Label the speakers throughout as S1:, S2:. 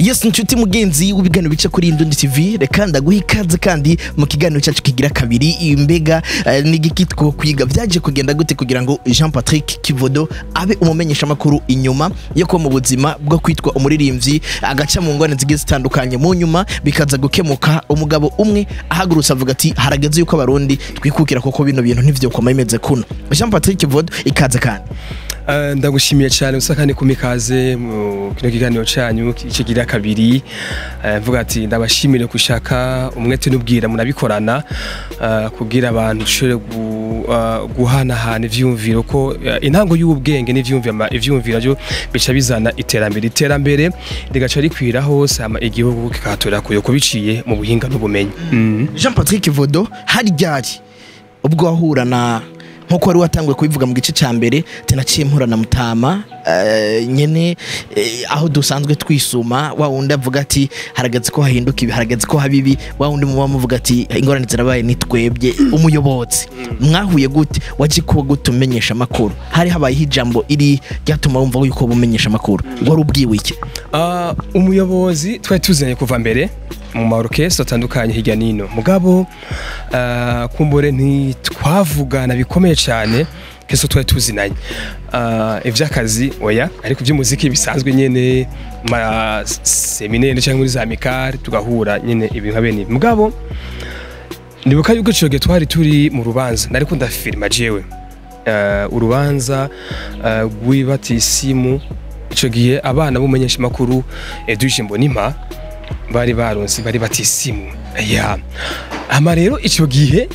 S1: yes inshuti mugenzi w'ibiganiro bica kuri Indundi TV reka ndaguha ikaze kandi mu kiganiro cyacu kigira kabiri imbega eh, n'igiki two kwiga byaje kugenda gute kugira ngo Jean Patrick Kivodo abe umumenyesha makuru inyuma yo kuba mu buzima bwo kwitwa umuririmbyi agaca mu ngwane zigiye zitandukanye mu nyuma bikaza gukemuka umugabo umwe ahagurutse avuga ati harageze yuko abarundi twikukira koko bino bintu ntivyo koma bimeze kuno Jean Patrick Kivodo ikaze kandi
S2: Eh, ndagushimiye cyane gusa kandi kumikaze mu kino kiganiro cyanyu kigira kabiri Eh, mvuga ati ndabashimire gushaka umwete n'ubwira munabikorana eh, kugira abantu dushobore gu- eh, guhanahana ivyumviro ko eh, intango y'ubwenge n'ivyumviro ama- ivyumviro byo bica bizana iterambere iterambere rigaca rikwira hose hama igihugu kikahatorera kuyo kubiciye mu buhinga n'ubumenyi Mhm.
S1: Jean Patrick Kivodo hari ryari ubwo wahura na nkuko wari watanguye kubivuga mu gice cya mbere tenaciye mpura na mutama eh, nyene eh, aho dusanzwe twisuma wa wundi avuga ati harageze ko hahinduka ibi harageze ko haba ibi wa wundi muba muvuga ati ingorane zirabaye ni twebwe umuyobozi mwahuye gute waje kuba gute umenyesha amakuru hari habayeho ijambo iri ryatuma wumva yuko uba umenyesha amakuru wari ubwiwe iki
S2: Ah, umuyobozi twari tuzanye kuva mbere mu maorokestre atandukanye hirya nino mugabo ah, kumbure ntitwavugana bikomeye cyane keso twari tuzinanye Ah, ivy'akazi oya ariko ivy'umuziki bisanzwe nyene ma seminaire cyangwa muri za mikari tugahura nyene ibintu nka bene ibi. mugabo ndibuka yuko ico gihe twari turi mu rubanza nariko ndafilma jewe Eh, urubanza eh, rw'ibatisimu ico gihe abana b'umumenyesha makuru Edwige Mbonimpa bari baronse bari batisimu ya ama rero ico gihe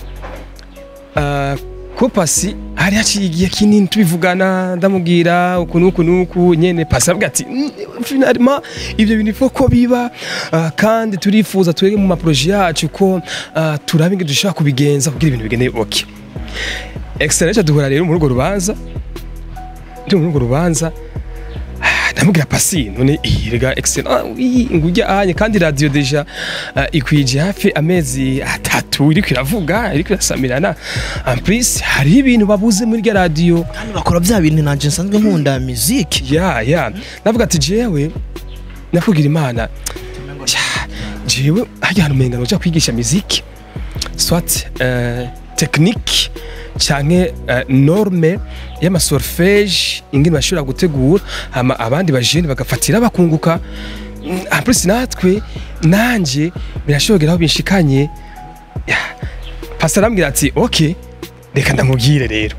S2: uh, ko pasi hari haciye igihe kinini tubivugana ndamubwira uku nuku nuku nyene pasi avuga ati "Mm, finalement ivyo bintu ifo ko biba uh, kandi turifuza twege mu maproje yacu ko uh, turabe ingene dushobora kubigenza kugira ibintu bigende okay excellent duhura rero muri urwo rubanza ndi muri urwo rubanza ndamubwira pasi none iyi rega excellent ah, iyi ngujya anye kandi radio deja uh, ikwije hafi amezi atatu iriko iravuga iriko irasamirana en plus hari ibintu babuze muri rya radio
S1: kandi bakora bya bintu nanje nsanzwe nkunda muziki
S2: ya ya navuga ati jewe nakubwira imana "Tya, jewe harya hantu umenga noja kwigisha muziki soit uh, technique canke uh, norme y'amasolfege ingene bashobora gutegura hama abandi bajene bagafatira bakunguka Mm, en plus natwe nanje birashobora aho binshikanye Ya, pastor arambwira ati ok reka ndamubwire rero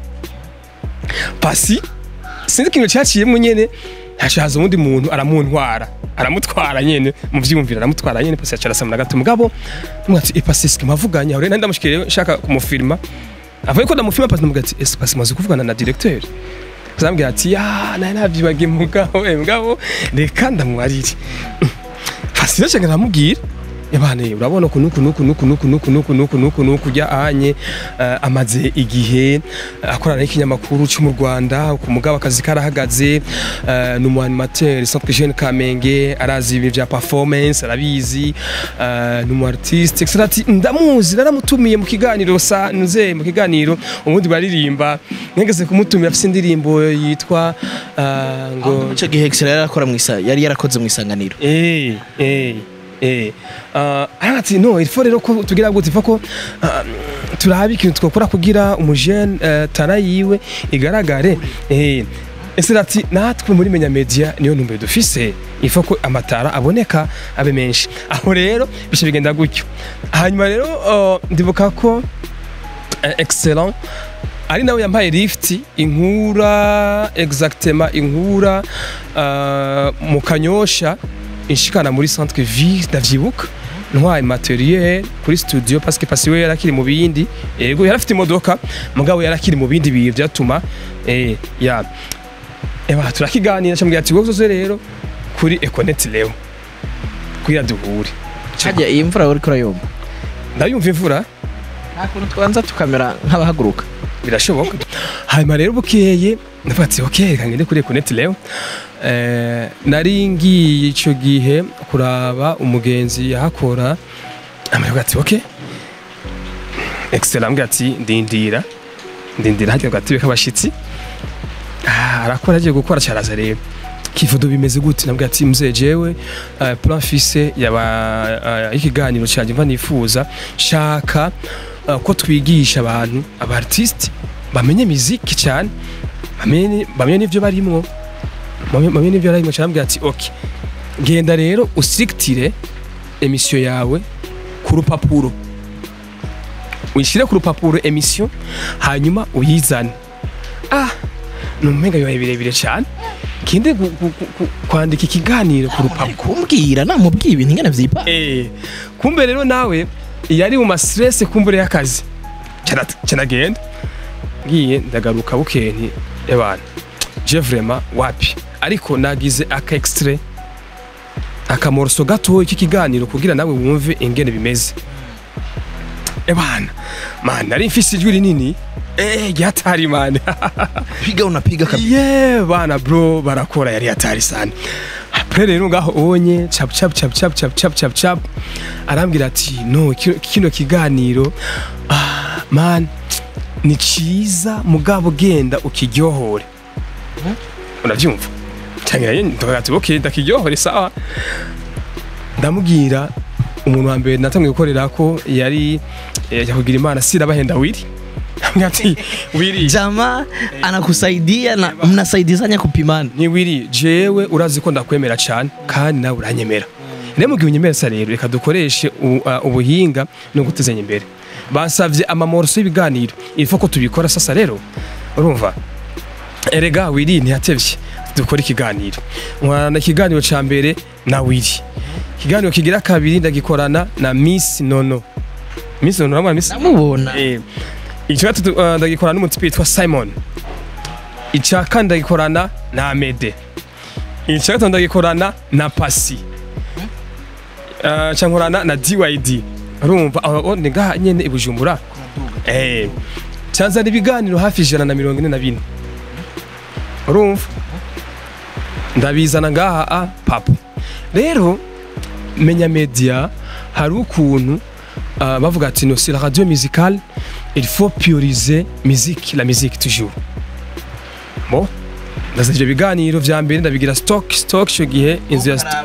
S2: pasi sinzi ikintu cyaciyemo nyene haca haza uwundi muntu aramuntwara aramutwara nyene mu vyiyumviro aramutwara nyene pasi yaca arasamura gato mugabo ndamubwira ati ipasi sike mavuganye aho rero nari ndamushikiriye rero nshaka kumufilma avuye ko ndamufilma pasi ndamubwira ati ese pasi maze kuvugana na directeur azambwira ati ya nari navyibagiye mugabo eh, mugabo reka ndamwarire pasi rero nca ndamubwira yabane urabona uku nuku nuku nuku nuku nuku nuku nuku nuku nuku ujya anye eh, amaze igihe eh, akorana n'ikinyamakuru cyo mu Rwanda ku mugabo akazi karahagaze eh, ni umu animateur Centre Jeune Kamenge arazi ibintu bya performance arabizi eh, ni umu artiste etc ati ndamuzi naramutumiye mu kiganiro sa nuze mu kiganiro ubundi baririmba ngeze kumutumira afite indirimbo yitwa eh, ngo
S1: icyo gihe Excel yari akora mu isa yari yarakoze mu isanganiro
S2: Eh, eh, eh. Uh, arati no il faut rero ko tugira gute il faut ko uh, turabe ikintu twakora kugira umujene uh, tara yiwe igaragare eh ese ati natwe muri menya media niyo ntumbero dufise il faut ko amatara aboneka abe menshi aho rero bishe bigenda gutyo hanyuma rero uh, ndibuka ko uh, excellent ari nawe yampaye lift inkura exactement inkura uh, mu kanyosha inshikana muri centre ville ndavyibuka ntwaye materiel kuri studio parce que pasi we yarakiri mu bindi yego yarafite imodoka mugabo yarakiri mu bindi bintu byatuma eh ya eba turakiganira cyambwira ati wowe uzoze rero kuri Econet Leo kugira duhure
S1: hajya iyi mvura uri kurayumva
S2: ndayumva imvura
S1: nta kuntu twanza tukamera nk'abahaguruka
S2: birashoboka hanyuma rero bukeye ndavuga ati ok reka ngende kuri Econet Leo eh, nari ngiye ico gihe kuraba umugenzi yahakora amaravuga ati ok excellent ambwira ati ndindira ndindira hajya gatebe k'abashitsi Ah, arakora agiye gukora cyaraza rero kivodo bimeze gute nabwo ati mzee jewe uh, plan fise yaba uh, ikiganiro cyanjye mva nifuza shaka uh, ko twigisha abantu aba artiste bamenye muziki cyane bamenye bamenye n'ivyo barimwo bamenye bamenye n'ivyo barimwo cyane ati okay genda rero usiritire emission yawe ku rupapuro uyishyire ku rupapuro emission hanyuma uyizane ah numenga bibaye birebire cyane kinde gu- gu- gu- gu- kwandika ikiganiro ku rupapuro
S1: kumbwira namubwiye ibintu ingana vyipa
S2: Eh, kumbe rero nawe yari mu mastress kumbure y'akazi Cana- canagenda ngiye ndagaruka bukeye nti ebana je vraiment wapi ariko nagize aka extrait akamoroso gatoya k'ikiganiro kugira nawe wumve ingene bimeze ebana man nari mfise ijwi rinini eh ryatari man
S1: piga unapiga kabisa
S2: ye bana bro barakora yari hatari sana apre rero ngaho ubonye cap cap cap cap cap cap cap cap arambwira ati no kino, kino kiganiro ah, man ni ciza mugabo genda ukiryohore uravyumva cyangwa ndavuga ati okay ndakiryohore sawa ndamubwira umuntu wa mbere natangiye gukorera ko yari yakugira imana sirabahenda wiri Ambwira ati wiri
S1: jama anakusaidia na mnasaidizanya kupimana
S2: ni wiri jewe urazi ko ndakwemera cyane kandi nawe uranyemera rero mu gihe unyemera sa rero reka dukoreshe u- uh, ubuhinga no gutezanya imbere basavye amamoroso y'ibiganiro ifo ko tubikora sasa rero urumva erega wiri ntiyatevye dukora ikiganiro nkorana ikiganiro ca mbere na wiri ikiganiro kigira kabiri ndagikorana na miss nono miss nono uramubona miss
S1: namubona
S2: Eh, icya gatatu uh, ndagikorana n'umutipe witwa simon icya kane ndagikorana na amede icya gatanu ndagikorana na pasi uh, cya nkorana na dyd urumva aho ni ngaha nyene i bujumbura eh cyanzana ibiganiro hafi ijana na mirongo ine na bine urumva ndabizana ngaha a papa rero menya media hari ukuntu uh, bavuga ati no c'est la radio musicale il faut prioriser musique la musique toujours bon ndazana ivyo biganiro vya mbere ndabigira stock stock ico gihe inzu ya st-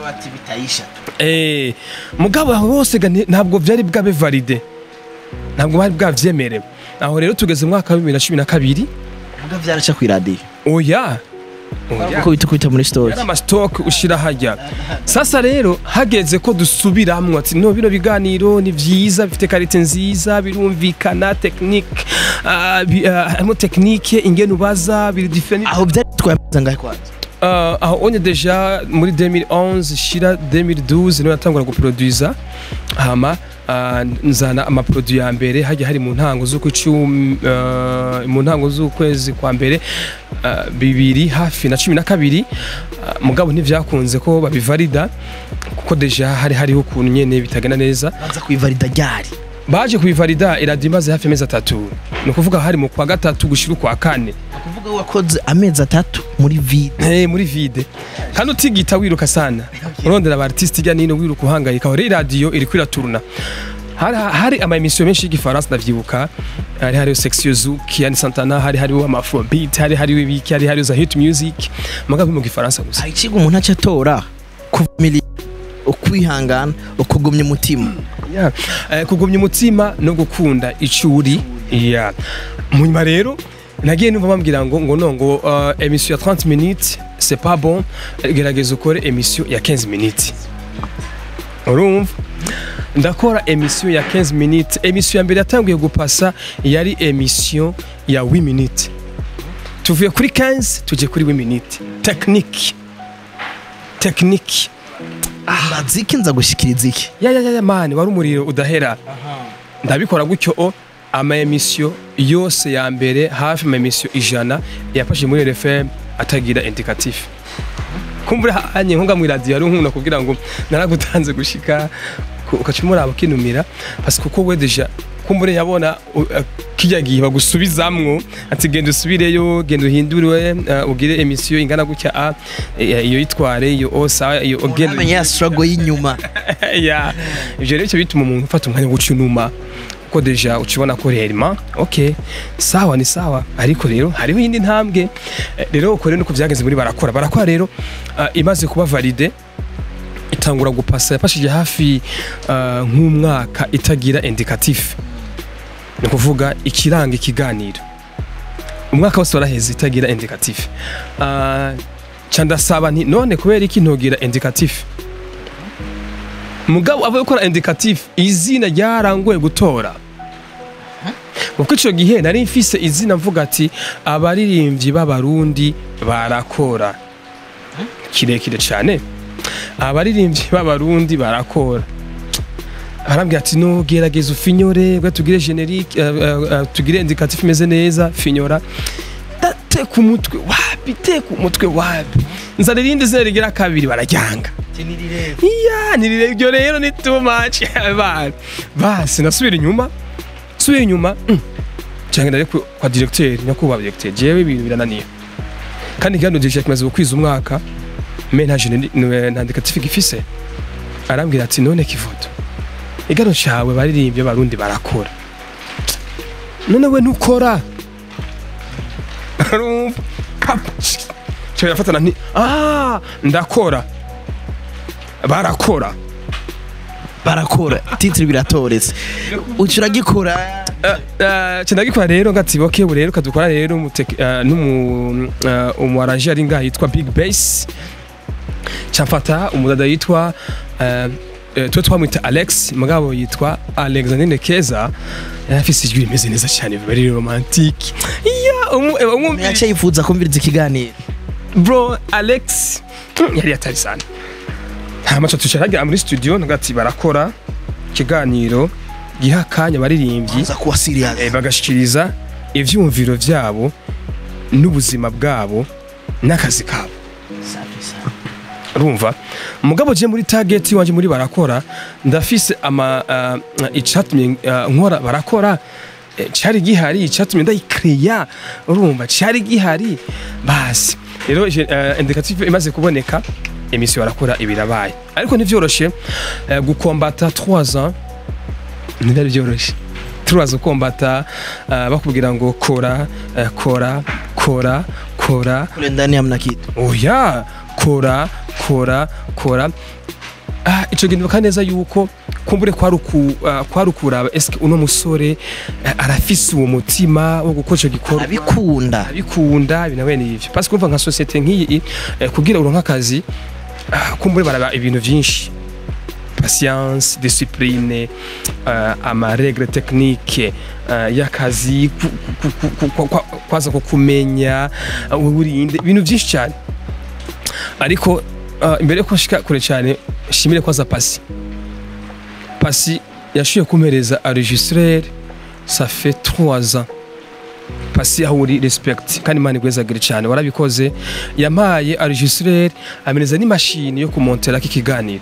S2: eh mugabo aho bose ga nti- ntabwo vyari bwabe valide ntabwo bari bwavyemerewe aho rero tugeze mu mwaka wa bibiri na cumi na kabiri
S1: muga vyaraca kw'iradiyo
S2: oya oya
S1: uko bita kwita muri story
S2: yari amasitoke ushyira hajya sasa rero hageze ko dusubiramwo ati no bino biganiro ni byiza bifite karite nziza birumvikana tekinike harimo tekinike ingene ubaza biri diferenti
S1: aho byari twamaze ngahe kwanza
S2: Uh, aho onye deja muri 2011 shira 2012 niho natangura guproduza hama uh, nzana amaproduit ya mbere hajya hari mu ntango z'ukwicumi uh, mu ntango z'ukwezi kwa mbere uh, bibiri hafi na cumi na kabiri uh, mugabo ntivyakunze ko babivalida kuko deja hari hariho ukuntu nyene bitagenda neza
S1: baza kuivalida ryari
S2: baje kubivalida iradiyo imaze hafi amezi atatu ni ukuvuga hari mu kwa gatatu gushira ukwa kane
S1: ukuvuga wakoze amezi atatu muri vide
S2: Eh, muri vide kandi utigita wiruka sana urondera aba artiste ijya nino wiruka uhangayika aho rero iradiyo iri kwiraturuna hari, hari ama emission menshi y'igifaransa ndavyibuka hari hariho section zouk yani santana hari hariho amafrobeat hari hariho ibiki hari hariho za hit music mugabo mu gifaransa gusa
S1: hari ikigo umuntu aca atora kuvumilia ukwihangana ukugumya umutima
S2: yeah. eh, kugumya umutima no gukunda ico uri yeah. munyuma rero nagiye numva bambwira ngo ngo no ngo uh, emission ya 30 minutes c'est pas bon eh, gerageza ukore emission ya 15 minutes urumva ndakora emission ya 15 minutes emission ya mbere yatanguye gupasa yari emission ya 8 minutes tuvuye kuri 15 tuje kuri 8 minutes technique technique
S1: maziki nza gushikiriza iki
S2: ya ya ya ya mani wari umuriro udahera ndabikora gutyo o ama emission yose ya mbere hafi ama emission ijana yafashe muri RFM atagira indicatif kumbura hanye nkunga mu radio ari nkuna kugira ngo naragutanze gushika ku- ukaca umuraba kinumira parce que kuko we deja kumbure yabona u- uh, kijya gihe bagusubizamwo ati genda usubireyo genda uhindure uh, ugire emission ingana gutya a eh, iyo yitware iyo o sawa iyo genda
S1: amenya ya struggle y'inyuma
S2: ya ivyo rero icyo bituma umuntu ufata umwanya wo gucunuma kuko deja ukibona ko rerima ok sawa ni sawa ariko rero hariho iyindi ntambwe Eh, rero uko rero nuko byagenze muri barakora barakora rero ah, imaze kuba valide itangura gupasa yafashije hafi ah, nk'umwaka itagira indicatif ni ukuvuga ikiranga ikiganiro umwaka wose waraheze itagira indicatif Ah, ca ndasaba nti none kubera iki ntogira indicatif mugabo avuye gukora indicatif izina ryarangoye gutora kuko icyo gihe nari mfise izina mvuga ati abaririmbyi b'abarundi barakora kirekire cyane abaririmbyi b'abarundi barakora arambwira ati no gerageza ufinyore bwa tugire generique uh, uh, uh, tugire indicatif imeze neza finyora dateka umutwe wapi teka umutwe wapi nzana irindi zina rigira kabiri bararyanga iya nirire ibyo rero ni too much bana basi nasubira inyuma subira inyuma mm, cyangwa ndare ku- kwa directeur nyakubahwa directeur jewe ibintu birananiye kandi kandi directeur kimaze gukwiza umwaka me nta jene nta indicatif gifise arambwira ati none kivoto igano cawe baririmbye barundi barakora none we ntukora Urumva? Pap! Cyo yafatana nti ah ndakora barakora
S1: barakora titire biratoretse uca uragikora
S2: ndagikora rero ngatiboke ubu rero kadukora rero umuteke- eh, n'umu eh, umu arranger ari ngaha yitwa Big Bass camfata umudada yitwa eh, eh, twe twamwita Alex mugabo yitwa Alexandrine Keza yari afise ijwi rimeze neza cyane very romantique iya umu eh, umwumvise-
S1: yaca yifuza kumviriza ikiganiro
S2: bro alex yari yatari sana nta maco tusharagira muri studio ngati barakora ikiganiro giha akanya abaririmbyi
S1: uza kuba serious
S2: eh, bagashikiriza ivyumviro vyabo n'ubuzima bwabo n'akazi kabo urumva mugabo je muri target wanje muri barakora ndafise ama uh, icatumye uh, nkora barakora eh, cari gihari icatumye ndayikreya urumva cari gihari basi rero je- uh, indicative imaze kuboneka emisiyo barakora ibirabaye ariko ntivyoroshe uh, gukombata 3 ans ntibyari byoroshe turaza ukombata uh, bakubwira ngo kora uh, kora kora kora
S1: kule ndani hamna kitu
S2: oya kora kora kora ah, ico gihe ndibuka neza yuko kumbure kwari uku- ah, kwari ukuraba eske uno musore eh, arafise uwo mutima wo gukora ico gikorwa
S1: abikunda
S2: abikunda ibintu bene ivyo parce que umva nka societe nk'iyi eh, kugira uronke akazi ah, kumbure baraba ibintu vyinshi patience discipline uh, amaregre technique uh, y'akazi ku- ku- ku- ku- ku- kwa- kwaza ko kumenya uh, wirinde ibintu byinshi cyane ariko uh, imbere yuko nshika kure cyane shimire kwaza pasi pasi yashoboye kumpereza enregistreur ça fait 3 ans pasi aho uri respect kandi imana igwezagire cyane warabikoze yampaye enregistreur ameneza n'imashini yo kumonterako ikiganiro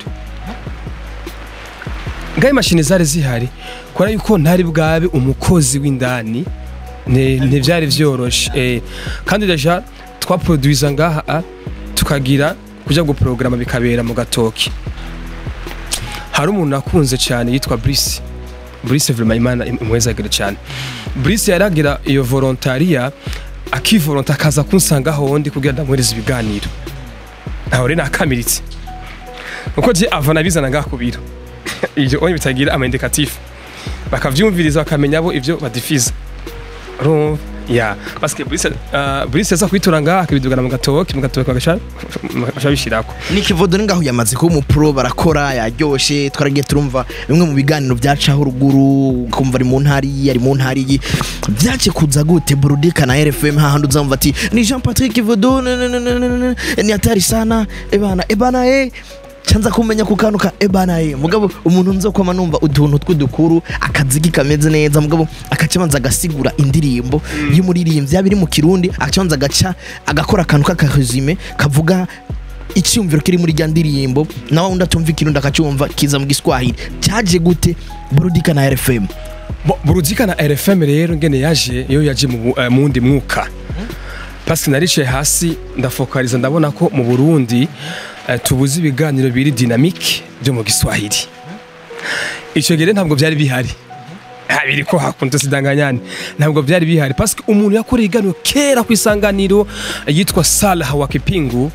S2: ngaho imashini zari zihari kubera yuko ntari bwabe umukozi w'indani ne- ntibyari byoroshe eh, kandi deja twaproduiza ngaha ah, tukagira kujya guporogaramu bikabera mu gatoki hari umuntu nakunze cyane yitwa Brice Brice vraiment imana imwezagire cyane Brice yaragira iyo volontaria akivolonta akaza kunsanga hondi kugira ndamuhereza ibiganiro aho rero nakamiritse uko je avana bizana ngaha ku biro ibyo onye bitagira ama indicatif bakavyumviriza bakamenya bo ivyo badifiza urumva ya parce que Brice uh, Brice yaza kwitura ngaha akabidugana mu gatoki mu gatoki bagasha bagasha bishirako
S1: nikivodo ngaho yamaze kuba umupro barakora yaryoshe twaragiye turumva bimwe mu biganiro byacaho ruguru kumva ari mu ntari iyi ari mu ntari iyi byace kuza gute burudika na RFM hahandi uzamva ati ni Jean Patrick Kivodo ne- ne- ne- ne- ne- ne- ne- ni hatari sana ebana ebana eh canza kumenya ku kantu ka ebana eh mugabo umuntu nzokoma numva utuntu tw'udukuru akazigi kameze neza mugabo akacabanza agasigura indirimbo y'umuririmbyi yaba iri mu kirundi akacabanza agaca agakora akantu k'akaresume kavuga icyumviro kiri muri rya ndirimbo nawe undi atumva ikirundi akacyumva kiza mu giswahili cyaje gute burudika na RFM
S2: Bo- burudika na RFM rero ngene yaje iyo yaje mu bu- eh, mu wundi mwuka parce que naricaye hasi ndafokaliza ndabona ko mu Burundi eh, tubuze ibiganiro biri dynamique byo mu Giswahili icyo gihe rero ntabwo byari bihari Ah, biri ko hakunze sidanganyane ntabwo byari bihari parce que umuntu yakoreye igano kera ku isanganiro yitwa Salah wa Kipingu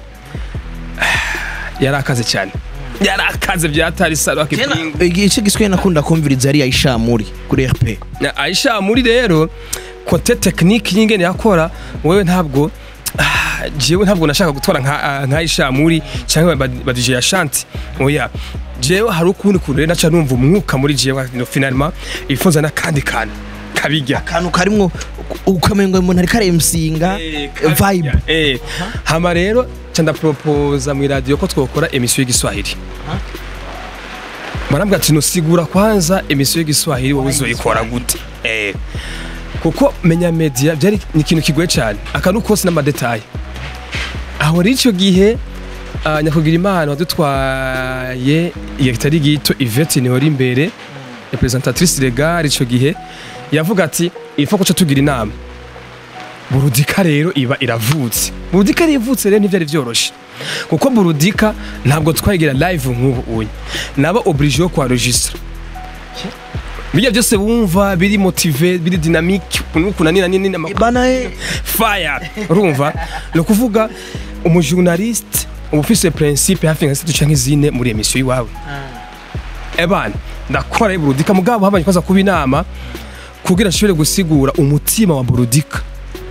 S2: ah, yari akaze cyane yari akaze byatari Salah wa Kipingu
S1: igice giswe nakunda kumviriza yari ayishamuri kuri RP
S2: Na Aisha muri rero kote technique y'ingene yakora wewe ntabwo ah, jewe ntabwo nashaka gutwara nka ah, nka Aisha muri cyangwa ba ba DJ ya Shanti oya jewe hari ukundi kuntu rero naca numva umwuka muri jewe no finalement ifunza n'akandi kantu kabijya
S1: akantu karimwo ukamengo umuntu ariko aremsinga vibe
S2: eh hama rero ca ndapropose mu radio ko twokora emission y'igiswahili barambwira ati nusigura kwanza emission y'igiswahili wowe uzoyikora gute eh kuko menya media byari ni ikintu kigoye cyane akantu kose n'amadetaye aho rero icyo gihe uh, nyakugira imana wadutwaye igihe kitari gito Yvette Nihora imbere representatrice legale icyo gihe yavuga ati ifo kuca tugira inama burudika rero iba iravutse burudika rero ivutse rero ntibyari byoroshe kuko burudika ntabwo twayigira live nk'ubu uyu naba oblige yo kuharegistra bijya byose wumva biri motive biri dynamique ukuntu nina nini
S1: bana eh
S2: fire urumva ni ukuvuga umujournaliste uba ufise principe hafi nka zitatu canke zine muri emission iwawe ebana ndakora burudika mugabo habanje kwaza kuba inama kugira nshobore gusigura umutima wa burudika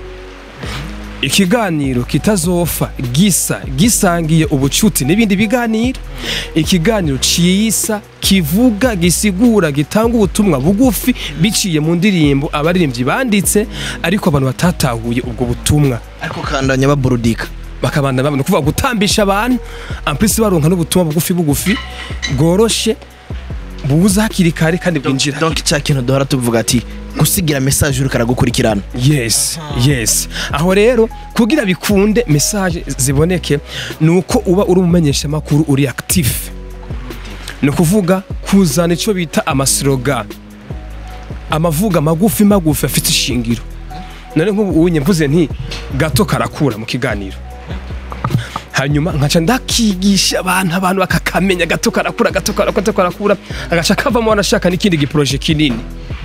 S2: ikiganiro kitazofa gisa gisangiye ubucuti n'ibindi biganiro ikiganiro ciyisa kivuga gisigura gitanga ubutumwa bugufi biciye mu ndirimbo abaririmbyi banditse ariko abantu batatahuye ubwo butumwa
S1: ariko kandanya baburudika
S2: bakabanda babona kuvuga gutambisha abantu ampisi baronka n'ubutumwa bugufi bugufi bworoshe buza hakiri kare kandi bwinjira
S1: donc cya kintu duhora tuvuga ati gusigira message uri karagukurikirana
S2: yes yes aho rero kugira bikunde message ziboneke ni uko uba uri umumenyesha makuru uri active ni ukuvuga kuzana icyo bita amaslogan amavuga magufi magufi afite ishingiro none nk'ubu unye mvuze nti gato karakura mu kiganiro hanyuma nkaca ndakigisha abantu abantu bakakamenya gato karakura gato karakura gato karakura agaca kavamo wanashaka n'ikindi giproje kinini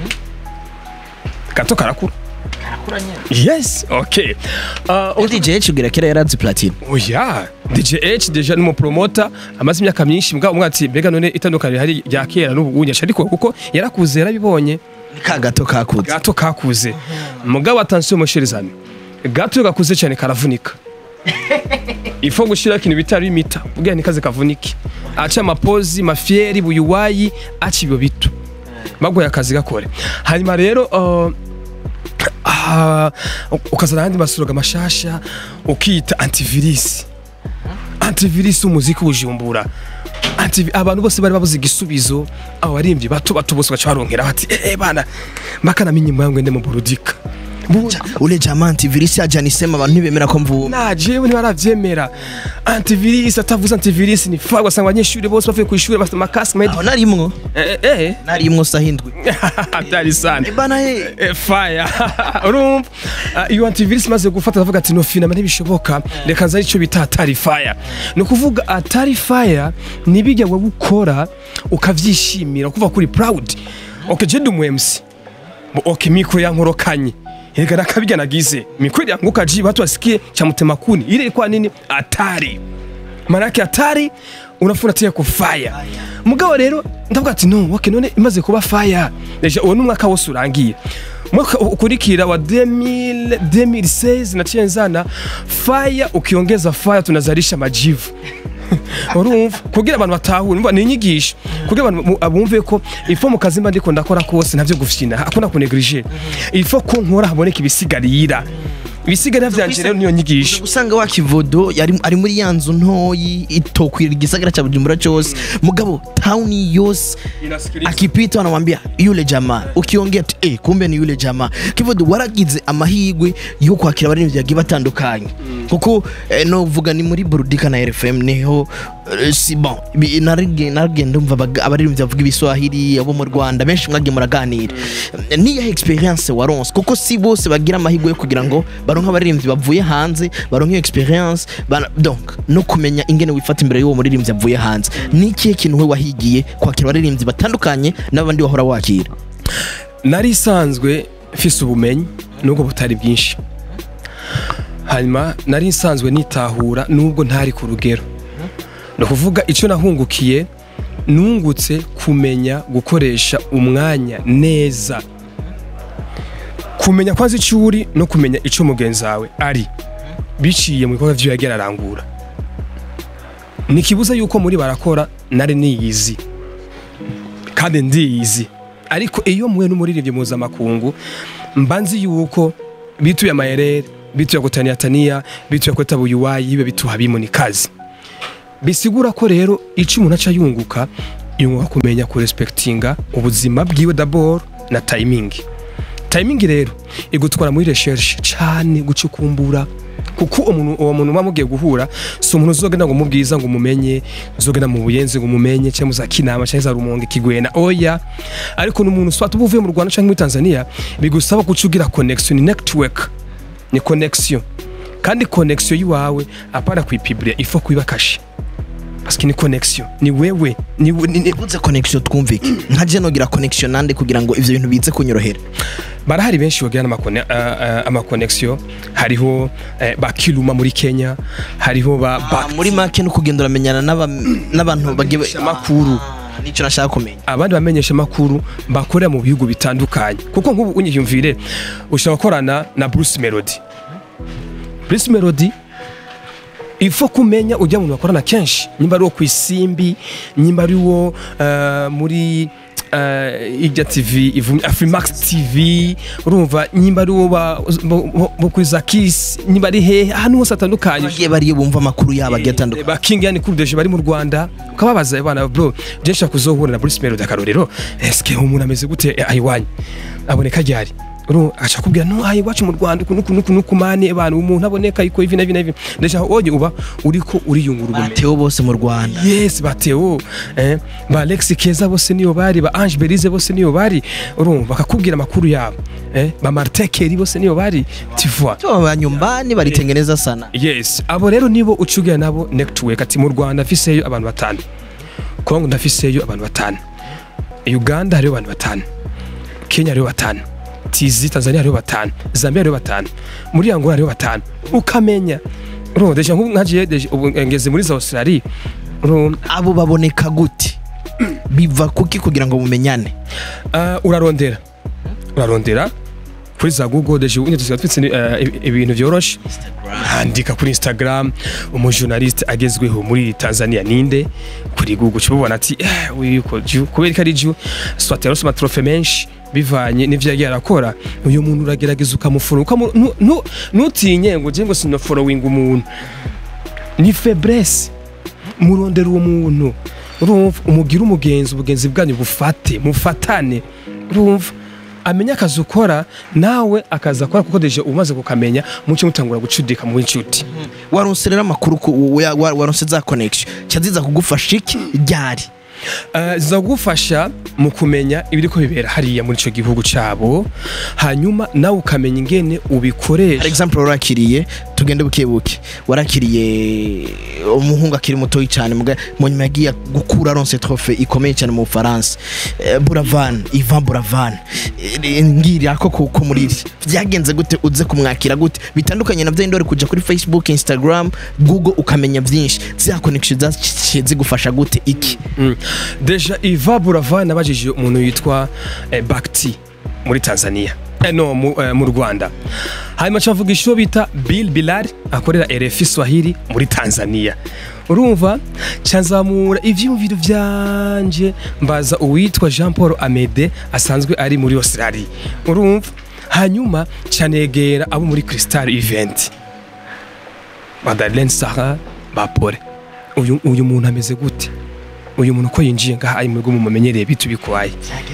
S2: gato karakura yes okay uh,
S1: DJ Chugira kera yarazi platine
S2: oya DJ H deja numu promoter amaze imyaka myinshi mbwa umwatsi mbega none itandukanye hari rya kera n'ubu unyasha ariko kuko yarakuze yarabibonye
S1: ka gato kakuze
S2: gato kakuze mugabo attention mushirizane gato iyo gakuze cyane karavunika ifo gushira ikintu bitari imita ubwira nikaze kavunike aca amapozi mafieri buyuwayi aca ibyo bito bagoye akazi gakore hanyuma rero uh, ah, ukazana ayandi masoroga mashasha ukita antivirus antivirus umuziki ubujumbura Antivi- abantu bose bari babuze igisubizo abo baririmbyi bato bato bose baca baronkera bati eh bana makanamenye imbangu ndi mu burudika Bu-
S1: ule jama antivirus yaje anisema abantu ntibemera ko mvuba
S2: na jewe ntibaravyemera antivirus atavuze antivirus ni fa ugasanga abanyeshuri bose bavuye ku ishuri bafite amakasike made
S1: aho narimwo
S2: eh eh
S1: narimwo sahindwi
S2: byari sana
S1: bana eh
S2: Eh, fire urumva Ah, iyo antivirus maze gufata ndavuga ati no finama ntibishoboka reka nza icyo bita atari fire ni ukuvuga atari fire ni bijya wowe ukora ukavyishimira kuva kuri proud okay je ndi umu MC Bo, okay mikro yankorokanye Ega nakabijya nagize mikro yanguka ji watu wasikie cha mtema kuni ile ilikuwa nini atari manake atari unafuna tia ku fire mugabo rero ndavuga ati no okay none imaze kuba fire deja uwo numwaka wose urangiye mwaka ukurikira wa 2000 2016 naciye nzana fire ukiongeza fire tunazalisha majivu urumva kugira abantu batahure umva ni inyigisho kugira abantu mu- bumve ko ifo mu kazi mba ndiko ndakora kose ntavyo gufyina hakuna kuneglige ifo ko nkora haboneka ibisigarira ibisigarira vyanje rero niyo nyigisho
S1: usanga wa kivodo yari ari muri ya nzu ntoyi itokwira igisagara cha Bujumbura cyose mugabo town yose akipita wanamwambia yule jamaa ukiongea ati eh kumbe ni yule jamaa kivodo waragize amahigwe yo kwakira abaririmbyi bagiye batandukanye kuko eh, no vuga ni muri Burudika na RFM niho eh, si bon Bi- narige narige ndumva abag- abaririmbyi bavuga ibiswahili abo mu Rwanda benshi mwagiye muraganira ni ya experience waronse kuko si bose bagira amahigwe yo kugira ngo baronke abaririmbyi bavuye hanze baronke iyo experience bana- donc no kumenya ingene wifata imbere y'uwo muririmbyi avuye hanze ni ikihe kintu we wahigiye kwakira abaririmbyi batandukanye n'abandi wahora wakira
S2: nari isanzwe mfise ubumenyi nubwo butari bwinshi hanyuma nari nsanzwe nitahura nubwo ntari ku rugero ni ukuvuga icyo nahungukiye nungutse kumenya gukoresha umwanya neza kumenya kwanza icyo uri no kumenya icyo mugenzi wawe ari biciye mu bikorwa by'iyo yagiye ararangura ntikibuza yuko muri barakora nari niyizi kandi ndiyizi ariko iyo muwe n'umuririmbyi mpuzamakungu mba nzi yuko bituye amayerere bituye kutania tania bituye kweta buyuwayi ibe bituha bimuni kazi bisigura ko rero icyo umuntu aca yunguka yunguka kumenya kurespektinga ubuzima bwiwe d'abord na timing timing rero igutwara muri recherche cyane gucukumbura kuko umuntu uwo muntu muba mugiye guhura si umuntu uzogenda ngo umubwiza ngo umumenye uzogenda mu buyenzi ngo umumenye cyangwa za kinama cyangwa za rumonge kigwena oya ariko ni umuntu swat uba uvuye mu rwanda cyangwa muri tanzania bigusaba guca ugira connection ni network ni connection kandi connection yiwawe apana kuyipiburia ifo kuiba kashe parce que ni connection ni wewe ni, ni, ni
S1: uvuze connection twumvike nka je nogira connection nande kugira ngo ivyo bintu bize kunyorohera
S2: barahari benshi bagira n'amakone- uh, uh, amaconnection hariho eh, ba Kiluma muri Kenya hariho ba, ba
S1: muri make no kugenda uramenyana n'aba- n'abantu bagiye
S2: makuru
S1: Ah, nico nashaka kumenya
S2: abandi bamenyesha makuru bakorera mu bihugu bitandukanye kuko nk'ubu unyiyumvire ushobora gukorana na Bruce Melody Bruce Melody ifo kumenya ujya mu bakorana kenshi nyimba ari wo ku isimbi nyimba ari wo eh, muri uh, ijya tv ivumye afrimax tv urumva nyimba ari wo ba- bo- bo- bo kuri za kiss nyimba ari hehe ahantu hose hatandukanye
S1: bagiye bariyo bumva amakuru yabo agiye atandukanye
S2: ba King yani Cool Deje bari mu Rwanda ukababaza abana bro je nshaka kuzohura na Bruce Melody akarorero eske umuntu ameze gute eh, ayiwanyu aboneka ryari uru acha kubwira no ayi wacu mu Rwanda kuno kuno kuno kumane abantu umuntu aboneka iko ivi na ivi na ivi ndashaka oje uba uriko uriyungura ubumenyi
S1: batewe bose mu rwanda
S2: yes bateo eh ba Alex Keza bose niyo bari ba Ange Berize bose niyo bari urumva bakakubwira amakuru yabo eh ba Martin Keri bose niyo bari tu vois
S1: Cyo ba nyumbani baritengeneza sana
S2: yes abo rero nibo ucugira nabo network ati mu rwanda afiseyo abantu batanu kongo ndafiseyo abantu batanu uganda hariho abantu batanu kenya hariho batanu tizi tanzania hariho batanu zambia hariho batanu muri angola hariho batanu ukamenya urumva deja nk'ubu nkagiye deja ubu ngeze muri za australia urumva
S1: abo baboneka gute biva kuki kugira ngo mumenyane
S2: Ah, urarondera urarondera kuri za google deje ubu tusigaye twitse eh, ibintu byoroshe handika kuri instagram umujournaliste agezweho muri tanzania ninde kuri google cububona ati eh, uyu ko ju kubera ko ari ju swat yarose amatrofe menshi bivanye n'ivyo yagiye arakora uyu muntu uragerageza ukamuforo ukamu- nu- nu- nutinye ngo je ngo sino following umuntu ni faiblesse murondera uwo muntu urumva umugire umugenzi ubugenzi bwanyu bufate mufatane urumva amenye akazi ukora nawe akazi akora kuko deje umaze kukamenya muce mutangura gucudika mu inshuti
S1: waronse rero amakuru ku- wa- wa- waronse za connection cyaziza kugufasha iki ryari
S2: Uh, zizagufasha mu kumenya ibiriko bibera hariya muri ico gihugu cabo hanyuma nawe ukamenya ingene
S1: par
S2: ubikoresha
S1: exemple warakiriye tugende buke buke warakiriye umuhungu akiri mutoyi cyane muga- mu nyuma yagiye gukura aronse trofe ikomeye cyane mu Bufaransa Eh, Buravan Ivan Buravan Eh, ngira ko ko ko muri iri byagenze gute uze kumwakira gute bitandukanye na byo ndore kuja kuri Facebook Instagram Google ukamenya byinshi za connection zaciye zigufasha gute iki
S2: Mm. deja iva burava nabajije umuntu yitwa eh, bakti muri tanzania eh, no mu, eh, mu rwanda hanyuma cavuga isho bita bill bilal akorera rfi swahili muri tanzania urumva canzamura ivyumviro vyanje mbaza uwitwa jean paul amede asanzwe ari muri australia urumva hanyuma canegera abo muri crystal event madeleine sara bapore uyu, uyu muntu ameze gute uyu muntu ko yinjiye ngaha ari mwebwe mumumenyereye bitu bikwaye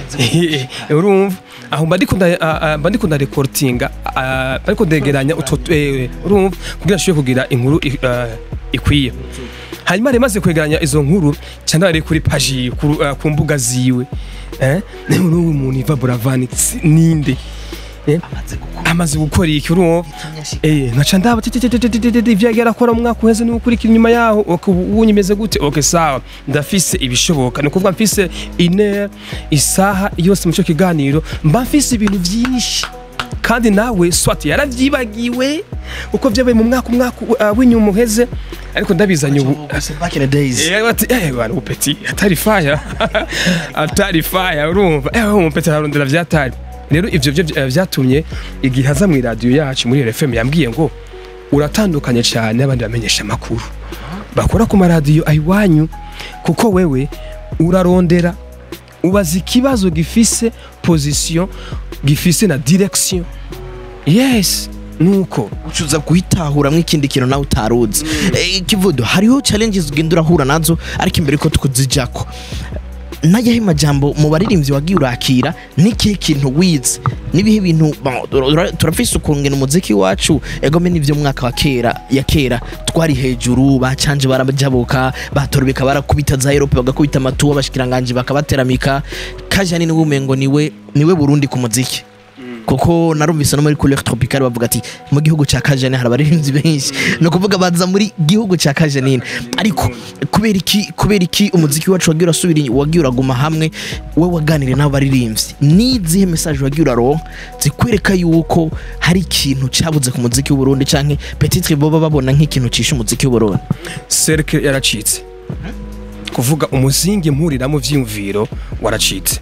S2: urumva aho mba ndiko nda- ah, ah, mba ndiko ndarekortinga ah, ariko ndegeranya utwo tu- eh, urumva kugira nshobore kugira inkuru i- ah, ikwiye hanyuma rero maze kwegeranya izo nkuru cyane ari kuri paji ku, ah, ku mbuga ziwe eh n'uyu muntu iva buravani si- ninde eh,
S1: amaze gukora
S2: amaze gukora iki urumva
S1: Itanyashika.
S2: Eh, nkaca ndaba tititititititi ivyo yagiye arakora mu mwaka uheze n'ukurikira inyuma yaho ok, ubu ubu nyimeze gute ok sawa ndafise ibishoboka ni ukuvuga mfise iner isaha yose mu cyo kiganiro mba mfise ibintu vyinshi kandi nawe swat yaravyibagiwe uko vyabaye mu mwaka umwaka uh, w'inyuma uheze ariko ndabizanye ubu
S1: Ubuse back in the days
S2: Eh, bati eh bana upeti atari fire atari fire urumva eh umupeti ararondera vyatari rero ivyo byo eh, vyatumye igihe aza mu radio yacu muri RFM yambwiye ngo uratandukanye cyane n'abandi bamenyesha amakuru bakora ku maradiyo ayiwanyu kuko wewe urarondera ubaza ikibazo gifise position gifise na direction yes nuko
S1: ucuza guhitahuramwo ikindi kintu nawe utaruzi Eh, kivudo hariho challenges ugenda urahura nazo ariko imbere ko tukuzijako nayahe majambo mu baririmbyi wagiye urakira n'ikihe kintu wize n'ibihe bintu ba- tura- turafise ukungena umuziki wacu egome n'ivyo mu mwaka wa kera ya kera twari hejuru bacanje barajabuka batorobeka barakubita za Europe bagakubita amatuwa bashikiranganje bakabateramika kajani niwe umengo niwe niwe Burundi ku muziki kuko narumvise no muri couleur tropicale bavuga ati mu gihugu cya Kajane hari abaririmbyi benshi ni ukuvuga baza muri gihugu cya Kajanine ariko kubera iki kubera iki umuziki wacu wagiye urasubira inyuma, wagiye uraguma hamwe we waganire n'abaririmbyi n'izihe message wagiye uraronka zikwereka yuko hari ikintu cyabuze ku muziki w'u Burundi canke peut-être boba babona nk'ikintu cisha umuziki w'u Burundi
S2: cercle yaracitse kuvuga umuzingi mpuriramo vyiyumviro waracitse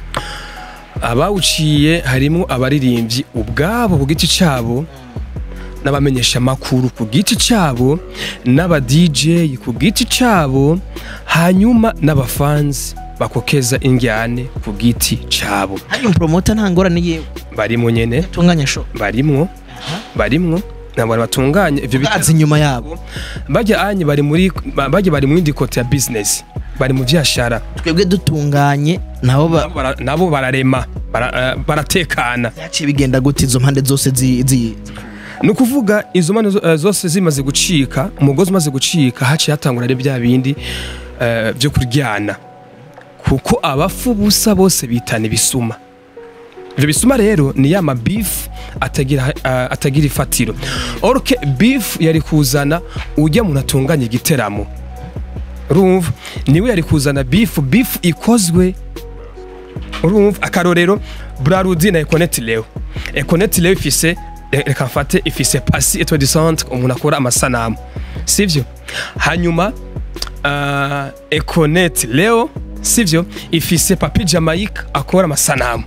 S2: abawuciye harimo abaririmbyi ubwabo ku giti cyabo n'abamenyesha makuru ku giti cyabo n'aba DJ ku giti cyabo hanyuma n'abafanzi bakokeza injyane ku giti cyabo
S1: hari promoter nta ngorane yewe
S2: barimo nyene
S1: tunganya show
S2: barimwo barimwo ntabwo batunganya ivyo bita-
S1: bazi inyuma yabo
S2: bajya anye bari muri ba- bajya bari mu yindi kote ya business bari mu vyashara
S1: twebwe dutunganye nabo ba-
S2: Nabo bara- nabo bararema bara- eh, baratekana
S1: byaciye bigenda gute izo mpande zose zi, zi
S2: ni ukuvuga izo mpande zo- eh, zose zimaze gucika umugozi umaze gucika haciye hatangura ari bya bindi eh, byo kuryana kuko abafu busa bose bitana ibisuma ivyo bisuma rero ni ya mabifu atagira, eh, atagira ifatiro orke bifu yari kuzana ujya muntu atunganya igiteramo urumva niwe yari kuzana bifu bifu ikozwe urumva akarorero brarudi na ekoneti leo ekoneti leo ifise re- reka mfate ifise pasi etwa de centre umuntu akora amasanamu sivyo hanyuma uh, ekoneti leo sivyo ifise papi jamaica akora amasanamu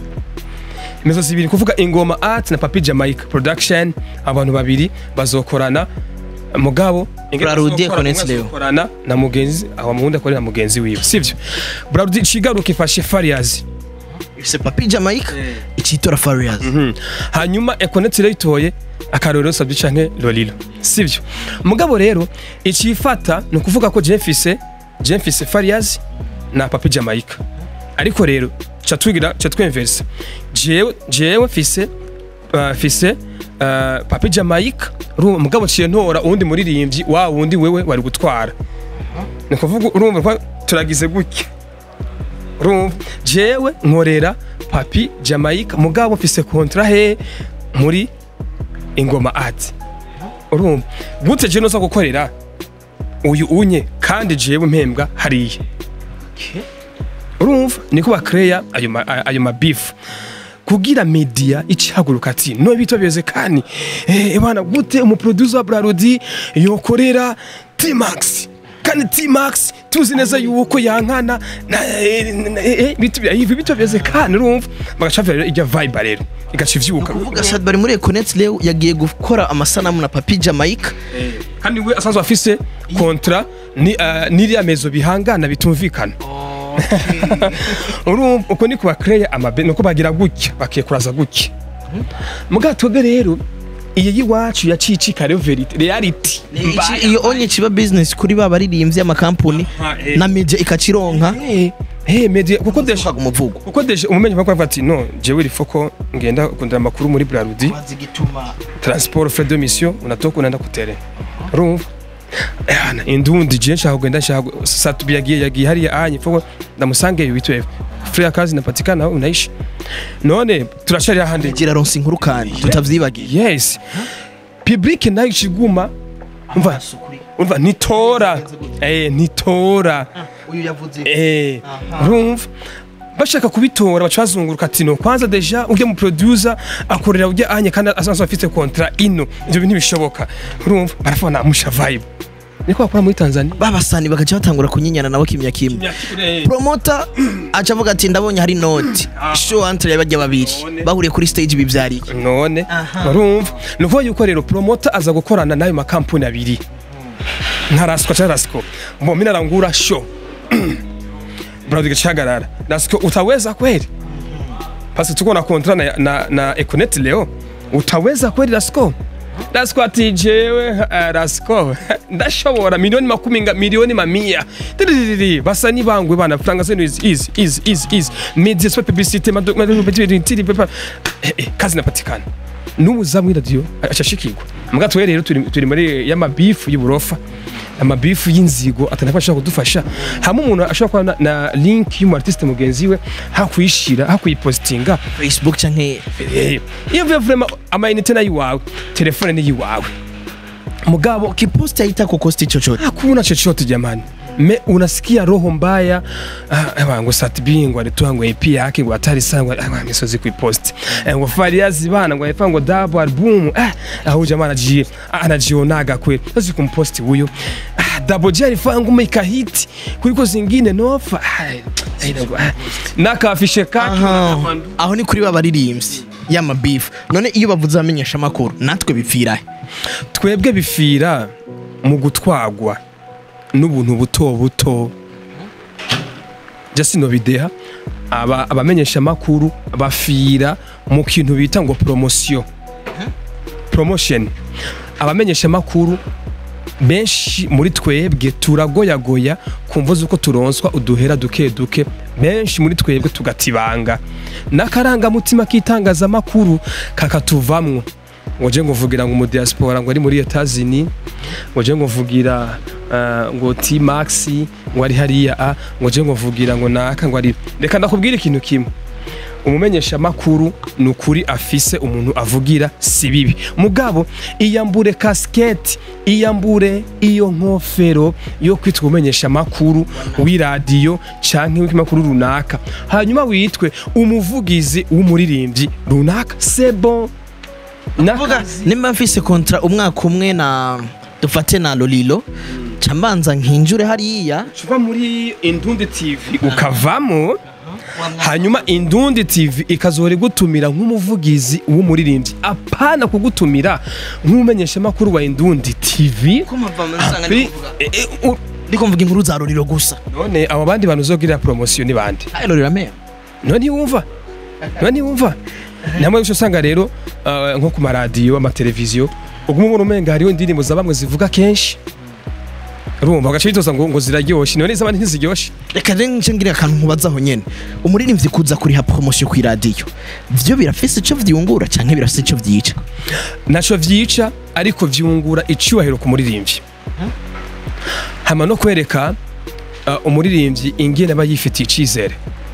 S2: imezo zibiri kuvuga ingoma art na papi jamaica production abantu babiri bazokorana mugabo ingene
S1: Brarudi,
S2: bazokora,
S1: Ekoneti
S2: umwe
S1: Leo.
S2: azokorana na mugenzi aho muhundi akorera na mugenzi wiwe sivyo brarudi cigaruka ifashe fariyazi
S1: ifise papi Jamaica icitora Farias
S2: Mhm. hanyuma ekoneti rero itoye akarorero sabyo canke lolilo sivyo mugabo rero icifata ni ukuvuga ko je mfise je mfise farias na papi jamaica ariko rero ca twigira ca twemversa jewe jewe mfise uh, mfise uh, papi jamaica urumva mugabo ciye ntora uwundi muririmbyi wa wundi wewe wari gutwara ni ukuvuga urumva ko turagize gutya urumva jewe nkorera papi jamaica mugabo mfise kontra he muri ingoma art urumva gute je noza gukorera uyu unye kandi jewe mpembwa hariya urumva niko bakreya ayo ma- ayo mabifu kugira media icahaguruka ati no bitwa beze kani eh bana gute umuproducer wa Brarodi yokorera T-Max kandi T-Max tuzi neza yuko yankana na eh, na- eh, eh, bitu bya ivi bitwa beze kani urumva bagacavira rero ijya vibe rero igaca ivyuka
S1: kuvuga sad bari muri Econet Leo yagiye gukora amasanamu na papi Jamaica
S2: kandi we asanzwe afise kontra ni uh, n'iriya mezo bihangana bitumvikana urumva uko ni kubakereya amabe nuko bagira gutya bakekuraza gutya muga twebwe rero iyi y'iwacu yacicika rero verite reality
S1: Iki- iyo onye kiba business kuri ba baririmbyi amakampuni
S2: Aha, eh.
S1: na media ikacironka
S2: Eh, eh, media kuko desha
S1: ushaka umuvugo
S2: kuko desha umumenyi bakwa ati no jewe il faut ko ngenda kundira amakuru muri Brarudi
S1: gituma
S2: transport frais de mission unatoka unaenda kutere urumva Yana, indundi je nshaka kugenda nshaka satubi yagiye yagiye hariya anye foko ndamusange bitwe frère kazi napatikana aho unaishi none turashari ahandi
S1: gira ronse inkuru kandi tutavyibagiye
S2: yes public nayo ikiguma umva umva nitora eh nitora
S1: uyu yavuze
S2: eh urumva bashaka kubitora baca bazunguruka ati no kwanza deja ujya mu producer akorera ujya anye kandi asanzwe afite contrat ino ibyo bintu bishoboka urumva barafona musha vibe niko bakora muri Tanzania
S1: babasani bagaca batangura kunyinyana nawe kimya kimwe promota aca avuga ati ndabonye hari noti show entre y'abajya babiri
S2: None.
S1: bahuriye kuri stage bivyariye
S2: none
S1: Aha.
S2: urumva ni ukuvuga yuko rero promoter aza gukorana n'ayo makampuni abiri nka rasiko cyangwa rasiko mbo mimi narangura show brother gachagarara rasiko utaweza kweli basi tuko na kontra na, na, na Econet leo utaweza kweli rasiko rasiko ati jewe uh, rasiko ndashobora milioni makumi nga milioni mamia Tiririri, basani bangwe bana franga zenu izi izi izi izi izi media spot publicity mado mado tiri pepa eh, eh, kazi napatikana n'umuzamu w'iradiyo acashikirwa muga twe rero turi turi muri y'amabifu y'uburofa amabifu y'inzigo atanakwa ashobora kudufasha hamwe umuntu ashobora kuba na, na link y'umu artiste mugenzi we hakuyishira hakuyipostinga
S1: facebook canke
S2: Eh, iyo vuye vraiment amayinite nayo iwawe telefone ni iwawe mugabo
S1: kiposti haita kukosti chochote
S2: hakuna chochote jamani me unasikia roho mbaya ah, ewa, ngo satbi ngo alitoa ngo EP yake ngo hatari sana ngo ah, misozi kuipost eh, ngo Fariazi bana ngo alifanya ngo double album ah, au jamaa anaji anajionaga kweli sasa kumposti huyo ah, double J alifanya ngoma ikahiti kuliko zingine nofa ah, eh, ah, nakafishe kake
S1: Aha. aho ni kuri babaririmbyi y'amabifu none iyo bavuze abamenyesha amakuru natwe bipfirahe
S2: twebwe bifira mu gutwagwa n'ubuntu buto buto jasino bideha aba abamenyesha makuru bafira mu kintu bita ngo promotion promotion abamenyesha makuru benshi muri twebwe turagoyagoya kumva z'uko turonswa uduhera duke duke benshi muri twebwe tugatibanga n'akarangamutima k'itangazamakuru kakatuvamwo ngo je nguvugira ngo umudiaspora ngo ari muri Etazini ngo je nguvugira uh, ngo T Max ngo ari hariya a ngo je nguvugira ngo naka ngo ari reka ndakubwira ikintu kimwe umumenyesha makuru ni ukuri afise umuntu avugira si bibi mugabo iyambure kasiketi iyambure iyo nkofero yo kwitwa umumenyesha makuru w'iradiyo canke w'ikimakuru runaka hanyuma witwe umuvugizi w'umuririmbyi runaka c'est bon
S1: vuga nimba mfise kontra umwaka umwe na dufate na lolilo cambanza nkinjure hariya
S2: uva muri indundi tv ukavamo hanyuma indundi tv ikazora igutumira nk'umuvugizi w'umuririmbyi apana kugutumira nk'umumenyeshamakuru wa indundi tv Api- e- e- u-
S1: ndiko mvuga inkuru za lolilo gusa
S2: none abo bandi bantu uzogirira promosiyo ni bande
S1: ayo lolilo ameya
S2: none ntiwumva none ntiwumva namwe gusa usanga rero uh, nko ku maradiyo amateleviziyo uguma ubona umenga hariho indirimbo za bamwe zivuga kenshi urumva bagaca bitoza ngo, ngo ziraryoshe none iz'abandi ntiziryoshe
S1: reka rero nce ngira akantu nkubazaho nyene umuririmbyi kuza kuriha promosiyo ku iradiyo vyo birafise ico vyungura canke birafise ico vyica
S2: naco vyica ariko vyungura icubahiro ku muririmbyi hama no kwereka uh, umuririmbyi ingene aba yifitiye icizere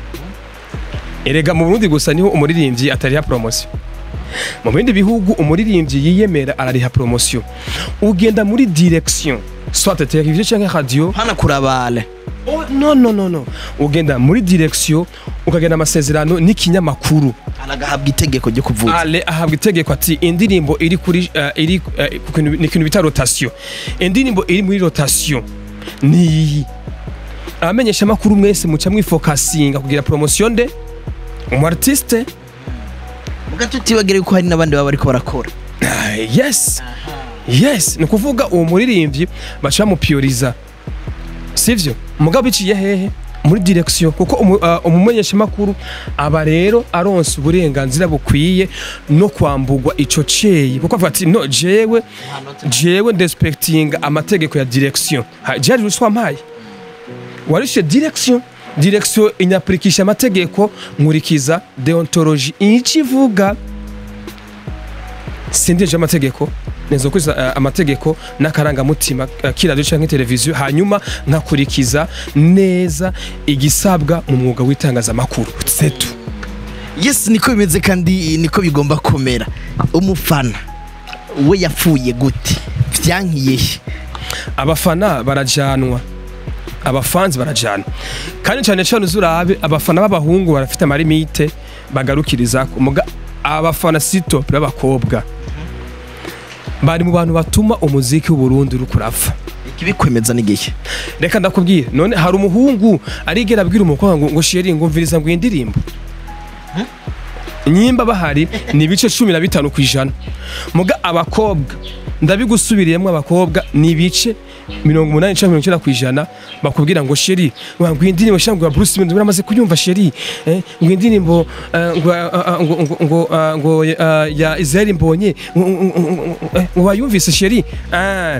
S2: erega mu burundi gusa niho umuririmbyi atariha promosiyo mu bindi bihugu umuririmbyi yiyemera arariha promosiyo ugenda muri direction soit televiziyo canke radio
S1: hana kurabale
S2: oh, no no no no ugenda muri direction ukagenda amasezerano n'ikinyamakuru
S1: aragahabwa itegeko ryo kuvuga
S2: ale ahabwa itegeko ati indirimbo iri kuri uh, iri uh, ku kintu- ni ikintu bita rotation indirimbo iri muri rotation ni iyi abamenyesha amakuru mwese muca mwifokasinga kugira promotion de umu artiste
S1: muga tutibagire yuko hari n'abandi baba bariko barakora
S2: Ah, yes yes ni ukuvuga uwo muririmbyi baca bamupiyoriza sivyo mugabo biciye hehe muri direction kuko umu- ah, umumenyeshamakuru aba rero aronsa uburenganzira bukwiye no kwambugwa ico ceye kuko avuga ati no jewe jewe ndespectinga amategeko ya direction Ha, jari ruswa mpaye warishe direction direction inyapurikisha amategeko nkurikiza deontologie ico ivuga sindeje amategeko neza gukurikiza eh, amategeko n'akarangamutima eh, k'iradiyo cyangwa televiziyo hanyuma nkakurikiza neza igisabwa mu mwuga w'itangazamakuru setu
S1: yes niko bimeze kandi niko bigomba kumera umufana we yapfuye gute byankiye he
S2: abafana barajanwa abafanzi barajanwa kandi cyane cyane uzurabe abafana b'abahungu barafite amarimite bagarukiriza muga abafana sito b'abakobwa bari mu bantu batuma umuziki w'uburundi uri kurapfa
S1: ikibikwemeza n'igihe
S2: reka ndakubwire none hari umuhungu arigera abwira umukobwa ngo ngo sheri ngo mviriza ngo iyi ndirimbo nyimba bahari ni ibice cumi na bitanu ku ijana muga abakobwa ndabigusubiriyemo abakobwa ni ibice mirongo umunani cyangwa mirongo icyenda ku ijana bakubwira ngo sheri ngo ngo iyi ndirimbo cyangwa ngo Bruce Melody uramaze kuyumva sheri eh, ngo iyi ndirimbo eh, ngo ah, ah, ngo ngo ngo ah, ngo ah, ya Israel Mbonye ngo- ngo- ngo- ngo- eh, ngo wayumvise sheri ah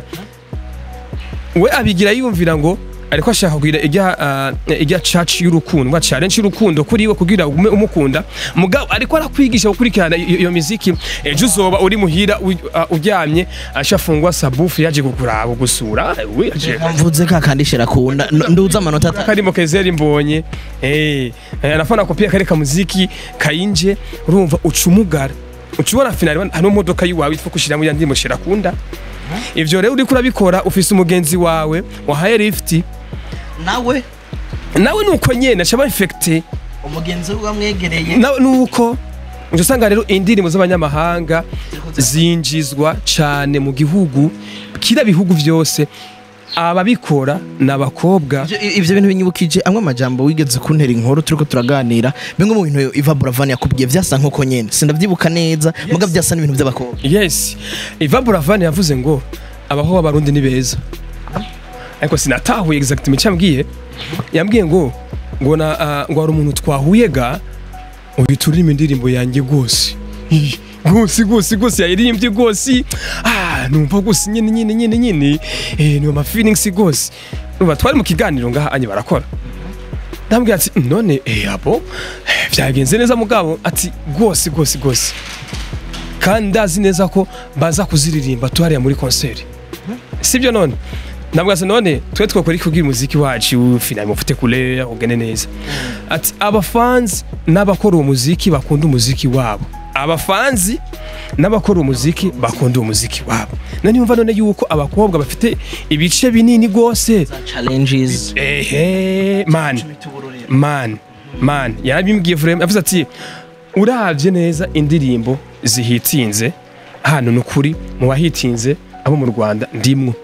S2: we abigira yumvira ngo ariko ashaka kugira ijya uh, ijya church y'urukundo ngo challenge y'urukundo kuri we kugira ugume umukunda mugabo ariko arakwigisha gukurikirana iyo iyo miziki ejo uzoba uri muhira u- uh, uryamye ashafungwa sabufu yaje kukuraba gusura we aje
S1: mvuze ka kandi shira kunda n- nduza amanota atatu
S2: karimo kezeri mbonye eh eh, anafana kopia kare ka muziki kayinje urumva ucumugara ucubona finali hano modoka yiwawe itwa kushira mu yandi mushira kunda ivyo rero uriko urabikora ufise umugenzi wawe wahaye lifti
S1: nawe
S2: nawe nuko nyene caba infecte
S1: umugenzi we wamwegereye
S2: nawe nuko uje usanga rero indirimbo z'abanyamahanga zinjizwa cane mu gihugu kira bihugu vyose ababikora n'abakobwa
S1: Ivyo- ivyo bintu binyibukije amwe amajambo wigeze kuntera inkuru turiko turaganira bimwe mu bintu Iva Buravan yakubwiye vyasa nk'uko nyene sindavyibuka neza muga vyasa n'ibintu vy'abakobwa
S2: yes iva buravani yavuze ngo abaho b'abarundi ni beza ariko sinatahuye exactement icyo yambwiye yambwiye ngo ngo na ah, ngo hari umuntu twahuye ga uhita uririmba indirimbo yanjye rwose Ih, rwose rwose rwose yayiririmbye rwose ah numva rwose nyine nyine nyine nyine eh ni ama feelings rwose numva twari mu kiganiro ngaha anye barakora ndambwira ati none eh abo eh, byagenze neza mugabo ati rwose rwose rwose kandi ndazi neza ko baza kuziririmba tuhariya muri konseri sibyo none nabwo ati none twe twakora iki kugira umuziki wacu finali mufite kure ugene neza ati abafanzi n'abakora uwo muziki bakunda umuziki wabo abafanzi n'abakora umuziki bakunda uwo muziki wabo nani yumva none yuko abakobwa bafite ibice binini rwose
S1: challenges
S2: ehe man man man yarabimbwiye vraiment yavuze ati uravye neza indirimbo zihitinze hano nukuri mu bahitinze abo mu Rwanda ndimwo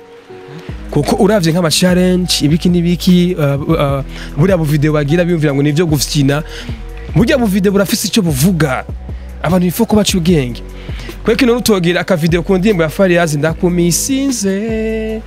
S2: kuko uravye nk'ama challenge ibiki n'ibiki uh, uh, buriya bu video bagira biyumvira ngo nivyo gufyina burya bu video burafise icyo buvuga abantu bifo ko baca ubwenge kweko ino nutogira aka video ku ndirimbo ya Fariyazi ndakumisinze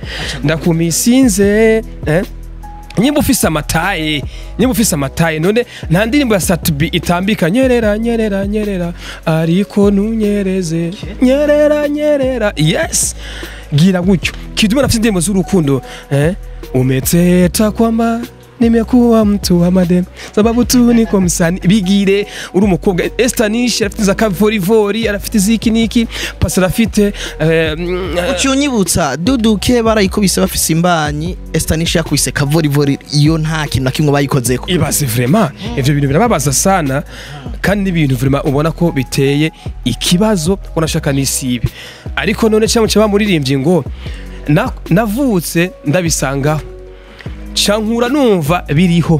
S2: ndakumisinze eh? nyimba ufise amataye nyimba ufise amataye none nta ndirimbo ya satubi itambika nyerera nyerera nyerera ariko ntunyereze nyerera nyerera yes gira gutyo kidume nafise indirimbo z'urukundo eh? umeteta kwamba nimekuwa mtu wa madem sababu tu niko msani bigire uri umukobwa Estanish arafite za kavorivori arafite ziki niki pasi arafite eh, mm, eh,
S1: ucyunyibutsa duduke barayikubise bafise imbanyi Estanish yakubise kavorivori iyo nta kintu na kimwe bayikozeko
S2: ibaze vraiment ivyo bintu birababaza sana kandi n'ibintu vraiment ubona ko biteye ikibazo unashaka n'isibe ariko none cyangwa cyaba muririmbyi ngo na- navutse ndabisangaho cankura numva biriho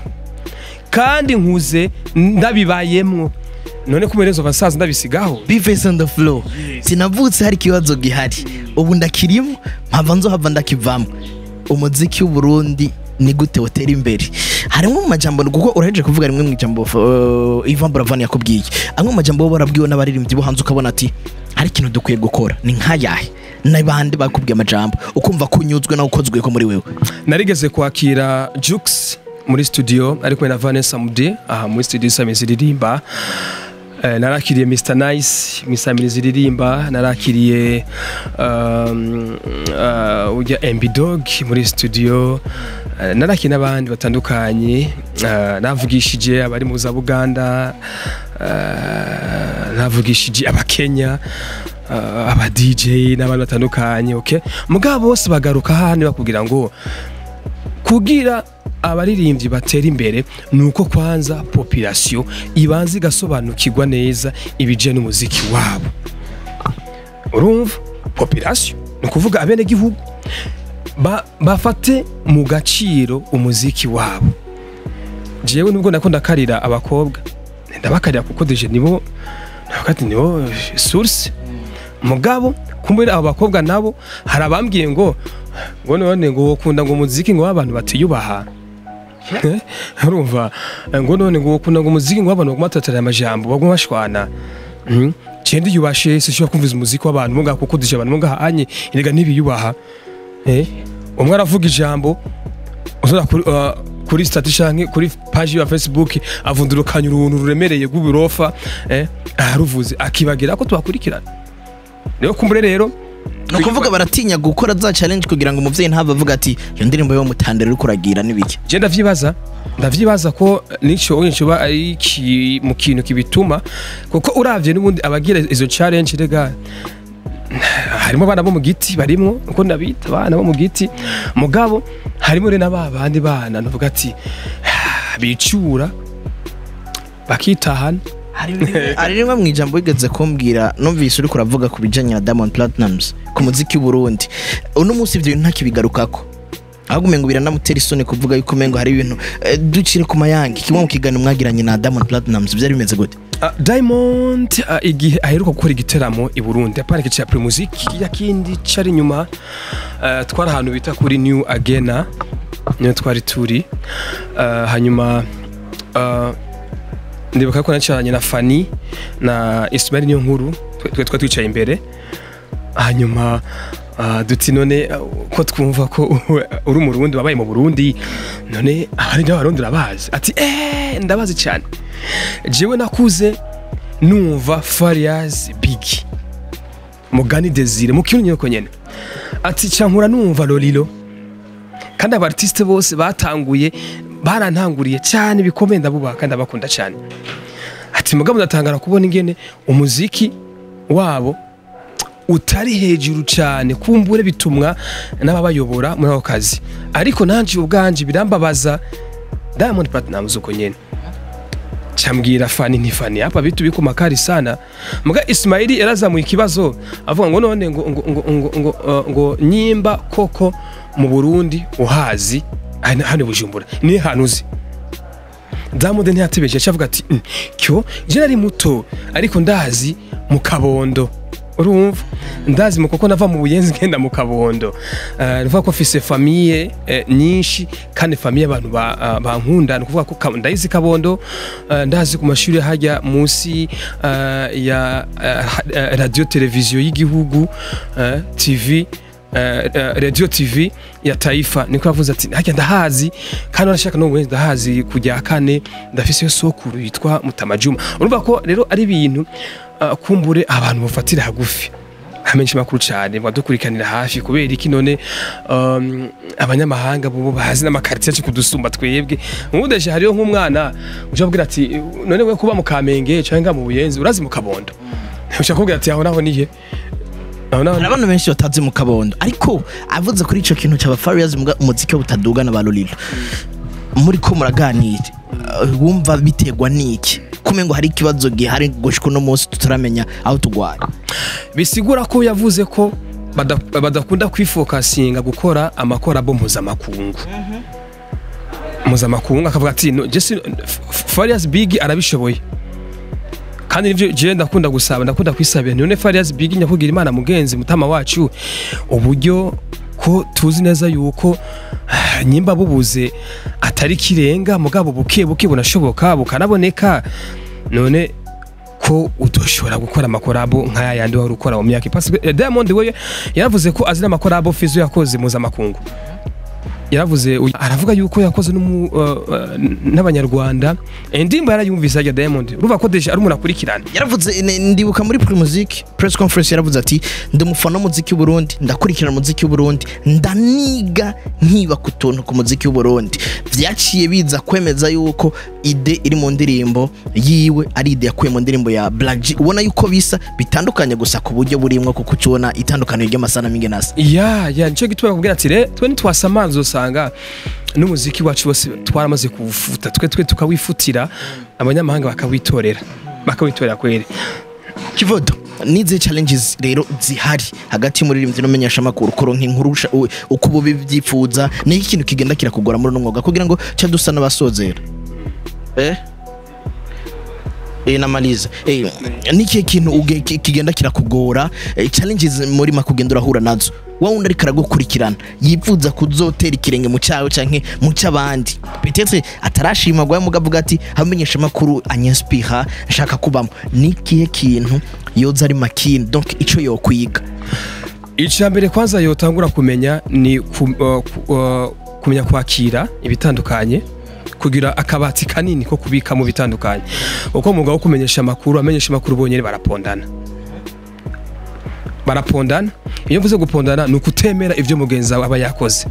S2: kandi nkuze ndabibayemwo none kumerezo abasaza ndabisigaho
S1: Beavis on the floor sinavutse hari ikibazo gihari ubu ndakirimo mpava nzohava ndakivamo umuziki w'uburundi ni gute utera imbere harimo mu majambo kuko uraheje kuvuga rimwe mu ijambo uh, Ivan Buravan yakubwiye amwe mu majambo bo barabwiwe n'abaririmbyi bo hanze ukabona ati hari ikintu dukwiye gukora ni nkayahe n'abandi bakubwiye amajambo ukumva ko unyuzwe nawe ukozwe ko muri wewe
S2: narigeze kwakira Jux muri studio ari kumwe na Vanessa Mude aha muri studio Sami ziririmba Eh, narakiriye Mr Nice Mr ziririmba narakiriye um, uh, ujya MB Dog muri studio Eh, narakiriye n'abandi batandukanye Eh, navugishije abari mu za Buganda eh, navugishije abakenya uh, aba DJ n'abantu batandukanye okay mugabo bose bagaruka hano bakubwira ngo kugira abaririmbyi batera imbere ni uko kwanza population ibanza igasobanukirwa neza ibijyanye n'umuziki wabo urumva population ni ukuvuga abenegihugu ba, bafate mu gaciro umuziki wabo jewe nubwo nako ndakarira abakobwa ndabakarira kuko deje nibo nakati nibo source mugabo kumbe abo bakobwa nabo hari abambwiye ngo ngo none ngo ukunda ngo umuziki ngo w'abantu batiyubaha Eh, urumva ngo none ngo ukunda ngo umuziki ngo w'abantu baguma batatarira amajambo baguma bashwana Mhm. Cendi yubashe sishobora kumviza umuziki w'abantu muga kuko dije abantu muga hanye erega ntibiyubaha eh umwe aravuga ijambo uzora kuri uh, kuri status canke kuri page ya Facebook avundurukanya uruntu ruremereye rw'uburofa eh aruvuze akibagira ko tubakurikirana rero kumbure rero
S1: ni ukuvuga baratinya gukora za challenge kugira ngo umuvyeyi ntave avuga ati iyo ndirimbo yo mutandere uri kuragira n'ibiki
S2: je ndavyibaza ndavyibaza ko nico ncoba ari iki- mu kintu kibituma kuko uravye n'ubundi abagira izo challenge rega harimo abana bo mu giti barimwo uko ndabita abana bo mu giti mugabo harimo rero n'aba bandi bana nuvuga ati bicura bakitahana
S1: hari rimwe mu ijambo wigeze kumbwira numvise uri kuravuga ku bijanye na Diamond Platnumz ku muziki w'u Burundi uno munsi ivyo bintu ntakibigarukako ahubwo umengo biranamutera isoni kuvuga yuko umengo hari ibintu eh, ducire ku mayange kimwe mu kiganiro mwagiranye na Diamond Platnumz byari bimeze gute
S2: Uh, Diamond uh, igihe aheruka gukora igiteramo i Burundi aparike cya Pre Music ya kindi cari nyuma uh, twari ahantu bita kuri New Agena niyo twari turi uh, hanyuma uh, ndibuka ko nacaranye na Fanny na Ismail niyo nkuru twe twa twicaye imbere hanyuma uh, duti none uh, ko twumva ko uri mu Burundi wabaye mu Burundi none abari n'abarundi urabazi ati eh ndabazi cyane jewe nakuze numva Fariaz Big Mugani Desire mu kintu nyoko nyene ati cankura numva Lolilo kandi aba artiste bose batanguye barantanguriye cyane bikomeye ndabubaha kandi abakunda cyane ati mugabo ndatangara kubona ingene umuziki wabo utari hejuru cyane kumbure bitumwa n'ababayobora muri ako kazi ariko nanje ubwanje birambabaza Diamond Platnumz uko nyene chambwira fani ni fani hapa vitu biko makari sana muga Ismaili yarazamuye ikibazo avuga ngo none ngo ngo ngo ngo, ngo, uh, ngo nyimba koko mu Burundi uhazi hano hano i Bujumbura ni hantu uzi Diamond ntiyatebeje acavuga ati "Mm, cyo je nari muto ariko ndazi mu kabondo urumva ndazi mu kuko nava mu buyenzi ngenda mu kabondo Eh, nuvuga ko mfise famiye eh, nyinshi kandi famiye abantu ba- ah, bankunda ni ukuvuga ko Ka- ndayizi kabondo eh, ndazi ku mashuri hajya munsi eh, ya eh, ha- eh, radio televiziyo y'igihugu eh, tv eh, eh, radio tv ya taifa niko yavuze ati hajya ndahazi kandi urashaka no wenda ndahazi kujya kane ndafise sokuru yitwa mutamajuma urumva ko rero ari ibintu uh, kumbure abantu bafatira hagufi amenshi makuru cyane badukurikanira hafi kubera iki none um, abanyamahanga bo bazi n'amakaritiye yacu kudusumba twebwe nk'udeje hariyo nk'umwana uje abwira ati none we kuba mu kamenge cyangwa mu buyenzi urazi mu kabondo ushaka kubwira ati aho naho nihe aho naho
S1: hari abantu benshi batazi mu kabondo ariko avuze kuri ico kintu cyaba Farious muga umuziki butaduga na ba Lolilo muri ko muraganira uh, wumva biterwa n'iki kumengo hari ikibazo gihari gushika uno munsi tutaramenya aho tugwara
S2: bisigura ko yavuze ko bada- badakunda kwifokasinga gukora amakorabo mpuzamakungu mpuzamakungu akavuga ati "No, Jesse F- Farious Big arabishoboye kandi nivyo je ndakunda gusaba ndakunda kwisabira none Farious Big nyakugira imana mugenzi mutama wacu uburyo ko tuzi neza yuko ah, nyimba bubuze atari kirenga mugabo buke buke bunashoboka bukanaboneka none ko utoshobora gukora amakorabo nk'aya yandi wari ukora mu myaka ipasi Eh, Diamond we yaravuze ko azi n'amakorabo Fizo yakoze mpuzamakungu yaravuze uyu- aravuga yuko yakoze n'umu- uh, uh, n'abanyarwanda indirimbo yarayumvise ajya Diamond urumva ko deje ari umuntu akurikirana
S1: yaravuze ne- ndibuka muri Pre Music press conference yaravuze ati ndi umufana w'umuziki w'u Burundi ndakurikirana umuziki w'u Burundi ndaniga nkiba ku tuntu ku muziki w'u Burundi vyaciye biza kwemeza yuko ide iri mu ndirimbo yiwe ari ide yakuye mu ndirimbo ya Black G ubona yuko bisa bitandukanye gusa ku buryo burimwo kuko ucibona itandukaniro ry'amasana mingenasa
S2: ya ya nicyo gituma bakubwira ati re twe ntitwasamanza usanga n'umuziki wacu wose twaramaze kuwufuta twe twe tukawifutira abanyamahanga bakawitorera bakawitorera kweri
S1: kivodo nize challenges rero zihari hagati y'umuririmbyi n'umumenyesha makuru kuronka inkuru usha- u- uko ubu bibyifuza ni iki kintu kigenda kirakugora muri uno mwuga kugira ngo ca dusa n'abasozera eh Eh, namaliza eh, niki kintu uge- ki- kigenda kirakugora eh, challenges muri makugenda urahura nazo wa wundi ariko aragukurikirana yifuza kuzotera ikirenge mu cyawe canke mu cy'abandi peut-être atarashima gwa mugavuga ati hamenyesha makuru anyaspira nshaka kubamo nikihe kintu yoza ari makini donc ico yokwiga
S2: icya mbere kwanza yotangura kumenya ni ku, uh, ku, uh, kumenya kwakira ibitandukanye kugira akabati kanini ko kubika mu bitandukanye uko umwuga wo kumenyesha amakuru amenyesha amakuru bonyine barapondana barapondana iyo mvuze gupondana ni ukutemera ibyo mugenzi wawe aba yakoze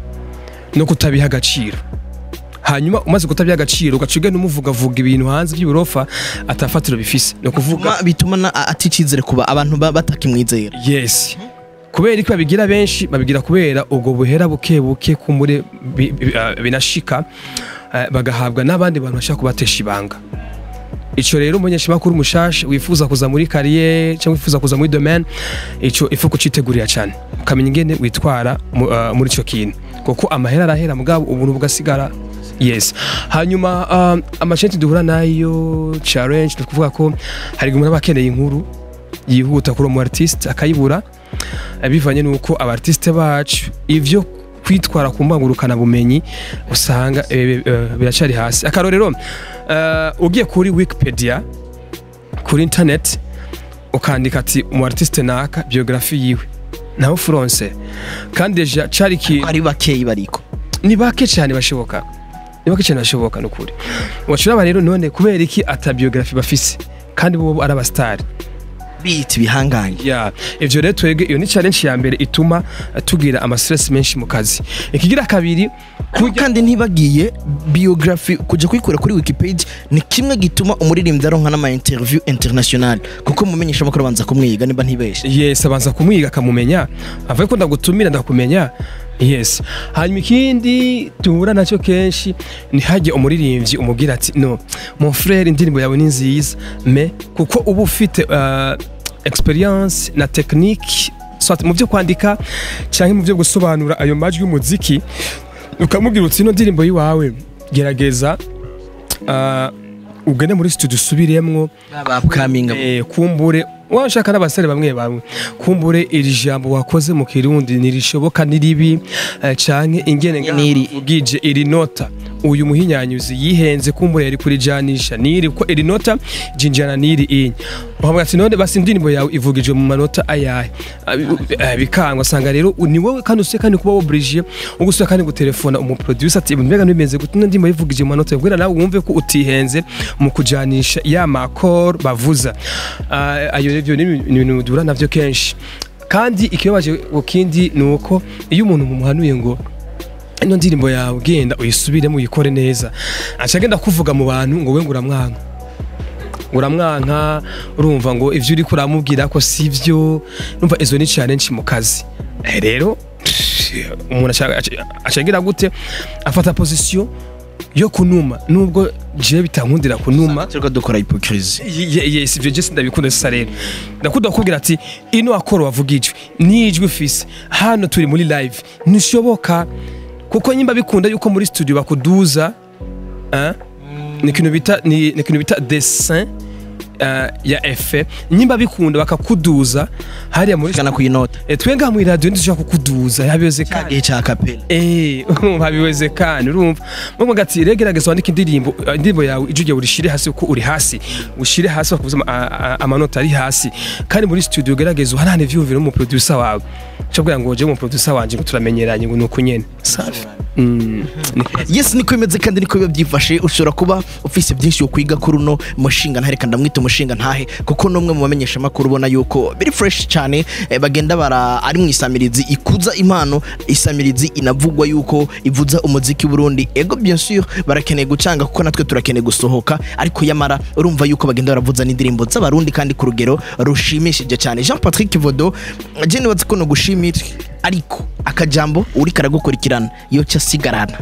S2: no kutabiha agaciro hanyuma umaze kutabiha agaciro ugaca ugenda umuvugavuga ibintu hanze by'uburofa atafatiro bifise ni ukuvuga
S1: Ma- bituma na- a- aticizere kuba abantu ba- batakimwizera
S2: yes kubera ko babigira benshi babigira kubera ubwo buhera buke buke kumure bi- bi- ah, binashika eh, bagahabwa n'abandi bantu bashaka kubatesha ibanga ico rero umunyeshamakuru mushasha wifuza kuza muri kariyeri cyangwa wifuza kuza muri domaine ico ifu kucitegurira cyane ukamenya ingene witwara mu- ah, muri ico kintu kuko amahera arahera mugabo ubuntu bugasigara yes hanyuma uh, amashenti duhura nayo challenge ni ukuvuga ko hari umuntu aba akeneye inkuru yihuta kuri umu artiste akayibura eh, bivanye n'uko aba artiste bacu ivyo kwitwara ku mbangurukana bumenyi usanga eh, eh, biracari hasi akarorero eh, ugiye kuri wikipedia kuri internet ukandika ati umu artiste naka biografi yiwe naho furonse kandi deja cari ikintu
S1: ari bakeyi bariko
S2: ni bake cyane bashoboka ni bake cyane bashoboka nukuri wacuraba rero none kubera iki ata biography bafise kandi bo ari abastari
S1: bita ibihangange
S2: ya ivyo rero twebwe iyo ni challenge ya mbere ituma eh, tugira ama stress menshi mu kazi ikigira kabiri
S1: Ariko kandi ntibagiye biography kujya kuyikura kuri wikipedia ni kimwe gituma umuririmbyi aronka n'ama interview international kuko mumenyesha amakuru abanza kumwiga niba ntibeshe
S2: yes abanza kumwiga akamumenya avuye ko ndagutumira ndakumenya yes hanyuma ikindi duhura nacyo kenshi ni hajye umuririmbyi umubwira ati no mon frère indirimbo yawe ni nziza me kuko uba ufite uh, experience na technique soit mu byo kwandika cyangwa mu byo gusobanura ayo majwi y'umuziki ukamubwira uti ino ndirimbo yiwawe gerageza uh, ugende muri studio usubiremwo
S1: bapkaminga
S2: Eh, kumbure washaka n'abasore bamwe bamwe kumbure iri jambo wakoze mu kirundi ntirishoboka n'iribi eh, canke ingene
S1: Niri-
S2: ugije iri nota uyu muhinyanyuzi yihenze kumbure yari kurijanisha niri ko iri nota jinjana niri inye uhamwe ati none basi indirimbo yawe ivugijwe mu manota ayahe Ah, bi- eh, bikanga usanga rero ni wowe kandi usiye kandi kuba oblige ugusubira kandi gutelefona umu producer ati mbega nibimeze gute ino ndirimbo yivugije mu manota kubera nawe wumve ko utihenze mu kujanisha ya makor bavuza Ah, ayo rero ni ibintu duhura navyo kenshi kandi ikibabaje ku kindi ni uko iyo umuntu mumuhanuye ngo ino ndirimbo yawe genda uyisubiremo uyikore neza aca agenda kuvuga mu bantu ngo we ngo uramwanka uramwanka urumva ngo ivyo uriko uramubwira ko sivyo numva izo ni challenge mu kazi Eh, rero umuntu aca- aca- acagira gute afata position yo kunuma nubwo je bitankundira kunuma
S1: turiko dukora hypocrisie
S2: Ye- ye- yes ivyo je sindabikunda sisa rero ndakunda kukubwira ati ino akoro wavuga ijwi n'ijwi ufise hano turi muri live ntishoboka kuko nyimba bikunda yuko muri studio bakuduza eh, ni ikintu bita ni ni ikintu bita dessin eh, ya efe nyimba bikunda bakakuduza hariya muri
S1: kana kuyinota
S2: Eh, twe ngaha muri radio ntidushobora kukuduza yabiyoze kandi
S1: gihe ca kapela
S2: Eh, urumva biweze kandi urumva mwe gati regerageza wandike indirimbo eh, indirimbo yawe ijwi ryawe urishire hasi uko uri hasi ushire hasi bakavuza ama- a- a- amanota ari hasi kandi muri studio gerageza uharane ivyumviro mu producer wawe cyo kugira ngo je mu producer wanje ngo turamenyeranye ngo nuko nyene safi Mm, ni-
S1: yes niko bimeze kandi niko biba byifashe ushobora kuba ufise byinshi kwiga kuri uno mushinga ntahe reka ndamwita umushinga ntahe kuko n'umwe mu bamenyesha amakuru ubona yuko biri fresh cyane eh, bagenda bara ari mu isamirizi ikuza impano isamirizi inavugwa yuko ivuza umuziki w'i Burundi ego bien sûr barakeneye gucanga kuko natwe turakeneye gusohoka ariko yamara urumva yuko bagenda baravuza n'indirimbo z'abarundi kandi ku rugero rushimishije cyane Jean Patrick Vodo je nibaza ko no gushimira ariko akajambo uri karagukurikirana yo cyasigarana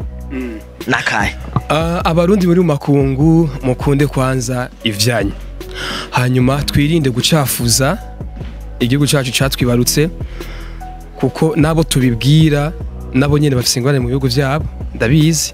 S1: nakahe
S2: Ah, abarundi muri mu makungu mukunde kwanza ivyanyu hanyuma twirinde gucafuza igihugu cyacu catwibarutse kuko nabo tubibwira nabo nyene bafise ingorane mu bihugu vyabo ndabizi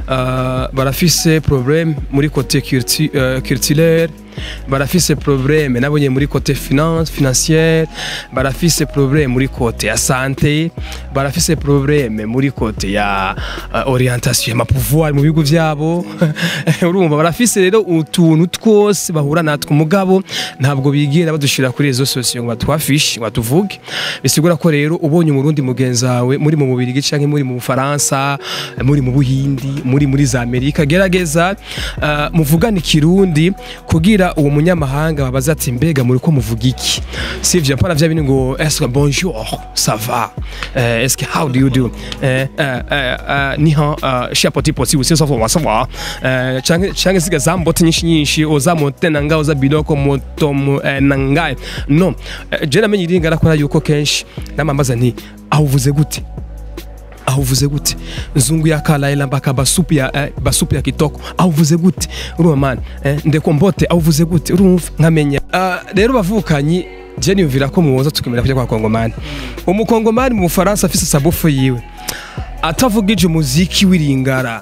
S2: Ah, barafise problème muri côté cultu- euh, culturel barafise problème nabo nyene muri côté finance financière barafise problème muri côté ya santé barafise problème muri côté ya uh, orientation ma pouvoir mu bihugu vyabo urumva barafise rero utuntu twose bahura natwe umugabo ntabwo bigira badushira kuri rezo sosiyo ngo batwafishe ngo batuvuge bisigura ko rero ubonye umurundi mugenzi wawe muri mu mubiri canke muri mu Bufaransa muri mu Buhindi muri muri za Amerika gerageza uh, muvugane ikirundi kugira uwo munyamahanga babaza ati mbega muri ko muvuga iki sivyo pana vya bindi ngo est-ce que bonjour ça va euh, est-ce que how do you do euh, euh, euh, ni han uh, shapoti poti usi ça va ça va euh, change change siga zambote nyinshi nyinshi oza mote nanga oza biloko moto mu- eh, nangaye no eh, je namenye iringa rakora yuko kenshi namamaza nti aho uvuze gute aho uvuze gute nzungu ya kalaila mpaka basupu ya eh, basupu ya kitoko aho uvuze gute urumva man eh, ndeko mbote aho uvuze gute urumva nkamenya Ah, rero bavukanyi je niyumvira ko muwoza tukemera kujya kwa kongomani umukongomani mu bufaransa afise sabufu yiwe atavugije umuziki w'iringara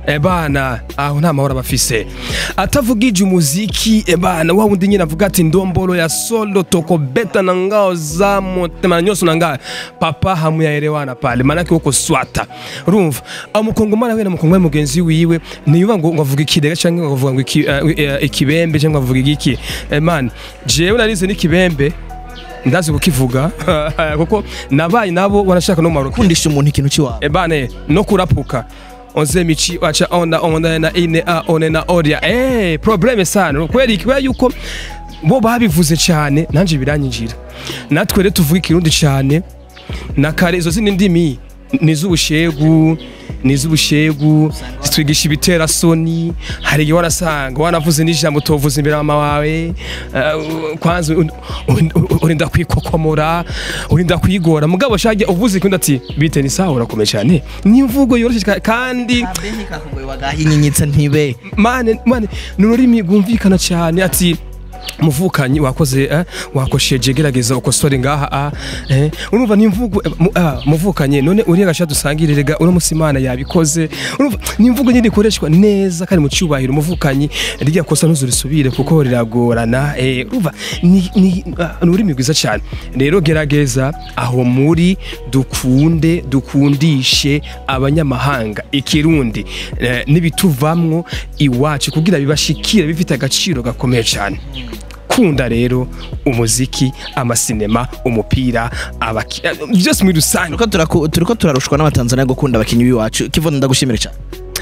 S2: ebana aho nta mahoro abafise atavugije umuziki ebana wa wundi nyine avuga ati ndombolo ya solo toko beta na ngao za motema nyose na ngao papa hamu ya erewana pale manake uko swata urumva amukongomana we na mukongomani mugenzi wiwe niyuba ngo ngo avuga ikidega cyangwa ngo avuga ngo iki- eh, eh, ikibembe cyangwa avuga igiki eh, man jewe narize n'ikibembe ndazi kukivuga kuko nabaye nabo wanashaka no mu Maroc
S1: kundisha umuntu ikintu cy'iwawe
S2: ebane no kurapuka onze michi wacha ona ona na ine a one na oria eh probleme sana kweli kubera yuko bo babivuze cyane nanje biranyinjira natwe rero tuvuga ikirundi cyane na kare izo zindi ndimi niz'ubushegu niz'ubushegu zitwigisha ibitera soni hari igihe warasanga wanavuze n'ijambo utovuza imbere mama wawe eh, kwanza un- un- un- urinda kwikokomora urinda kwigora mugabo shage uvuze ikindi ati bite ni sawa urakomeye cyane ni imvugo yoroshye ka- kandi
S1: wagahinyitse ntibe
S2: mane mane ni ururimi rwumvikana cyane ati muvukanyi wakoze eh, wakosheje gerageza ukosore ngaha ah, eh, urumva ni imvugo eh, mu- ah, muvukanye none uriya gasha dusangire rega uno musi imana yabikoze urumva ni imvugo nyine ikoreshwa neza kandi mu cyubahiro umuvukanyi rya kosa ntuzurisubire kuko riragorana eh, urumva ni ni ah, ni ururimi rwiza cyane rero gerageza aho muri dukunde dukundishe abanyamahanga ikirundi eh, n'ibituvamwo iwacu kugira bibashikire bifite agaciro gakomeye cyane kunda rero umuziki amasinema umupira abaki- eh, byose muri rusange
S1: turiko turaku- turiko turarushwa n'abatanzania gukunda abakinyi b'iwacu kivono ndagushimira cyane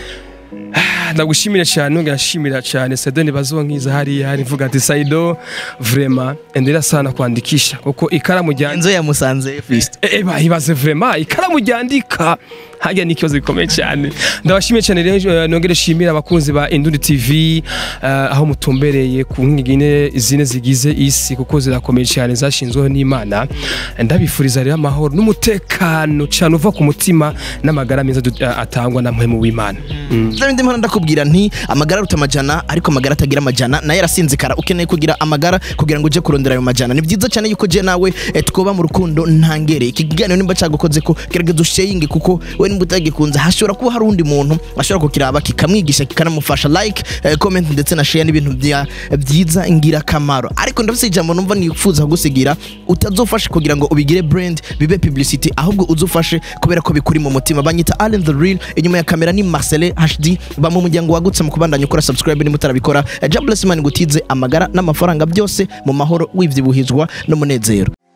S2: ndagushimira cyane nongera nshimira cyane Sedoni bazonkiza hariya hari mvuga ati Saido vrema endelea sana kuandikisha kuko ikaramu rya
S1: enzo yamusanze fist
S2: eba ibaze vrema ikaramu ryandika hajya ni ikibazo gikomeye cyane ndabashimiye cyane rero eh, nongere shimira abakunzi ba Indundi TV eh, aho mutumbereye ku nkigine zine zigize isi kuko zirakomeye cyane zashinzweho n'Imana ndabifuriza rero amahoro n'umutekano cyane uva ku mutima n'amagara meza du- eh, atangwa na mpemu w'Imana Mm.
S1: Ndabindi mpano ndakubwira nti amagara aruta amajana ariko amagara atagira amajana nayo arasinzikara ukeneye kugira amagara kugira ngo uje kurondera ayo majana ni byiza cyane yuko je nawe eh, twoba mu rukundo ntangere iki kiganiro nimba cyagukoze ko gerageza usheyinge kuko we nimba utagikunze hashobora kuba hari undi muntu ashobora kukiraba kikamwigisha kikanamufasha like eh, comment ndetse na share n'ibintu bya- byiza ingirakamaro ariko ndafise ijambo numva nifuza kugusigira utazofashe kugira ngo ubigire brand bibe publicity ahubwo uzufashe kubera ko bikuri mu mutima banyita Allen the Real inyuma ya kamera ni Marcel HD ba mu muryango wagutse mu kubandanya ukora subscribe ni mutarabikora Eh, God bless man gutize amagara n'amafaranga byose mu mahoro wivyibuhizwa n'umunezero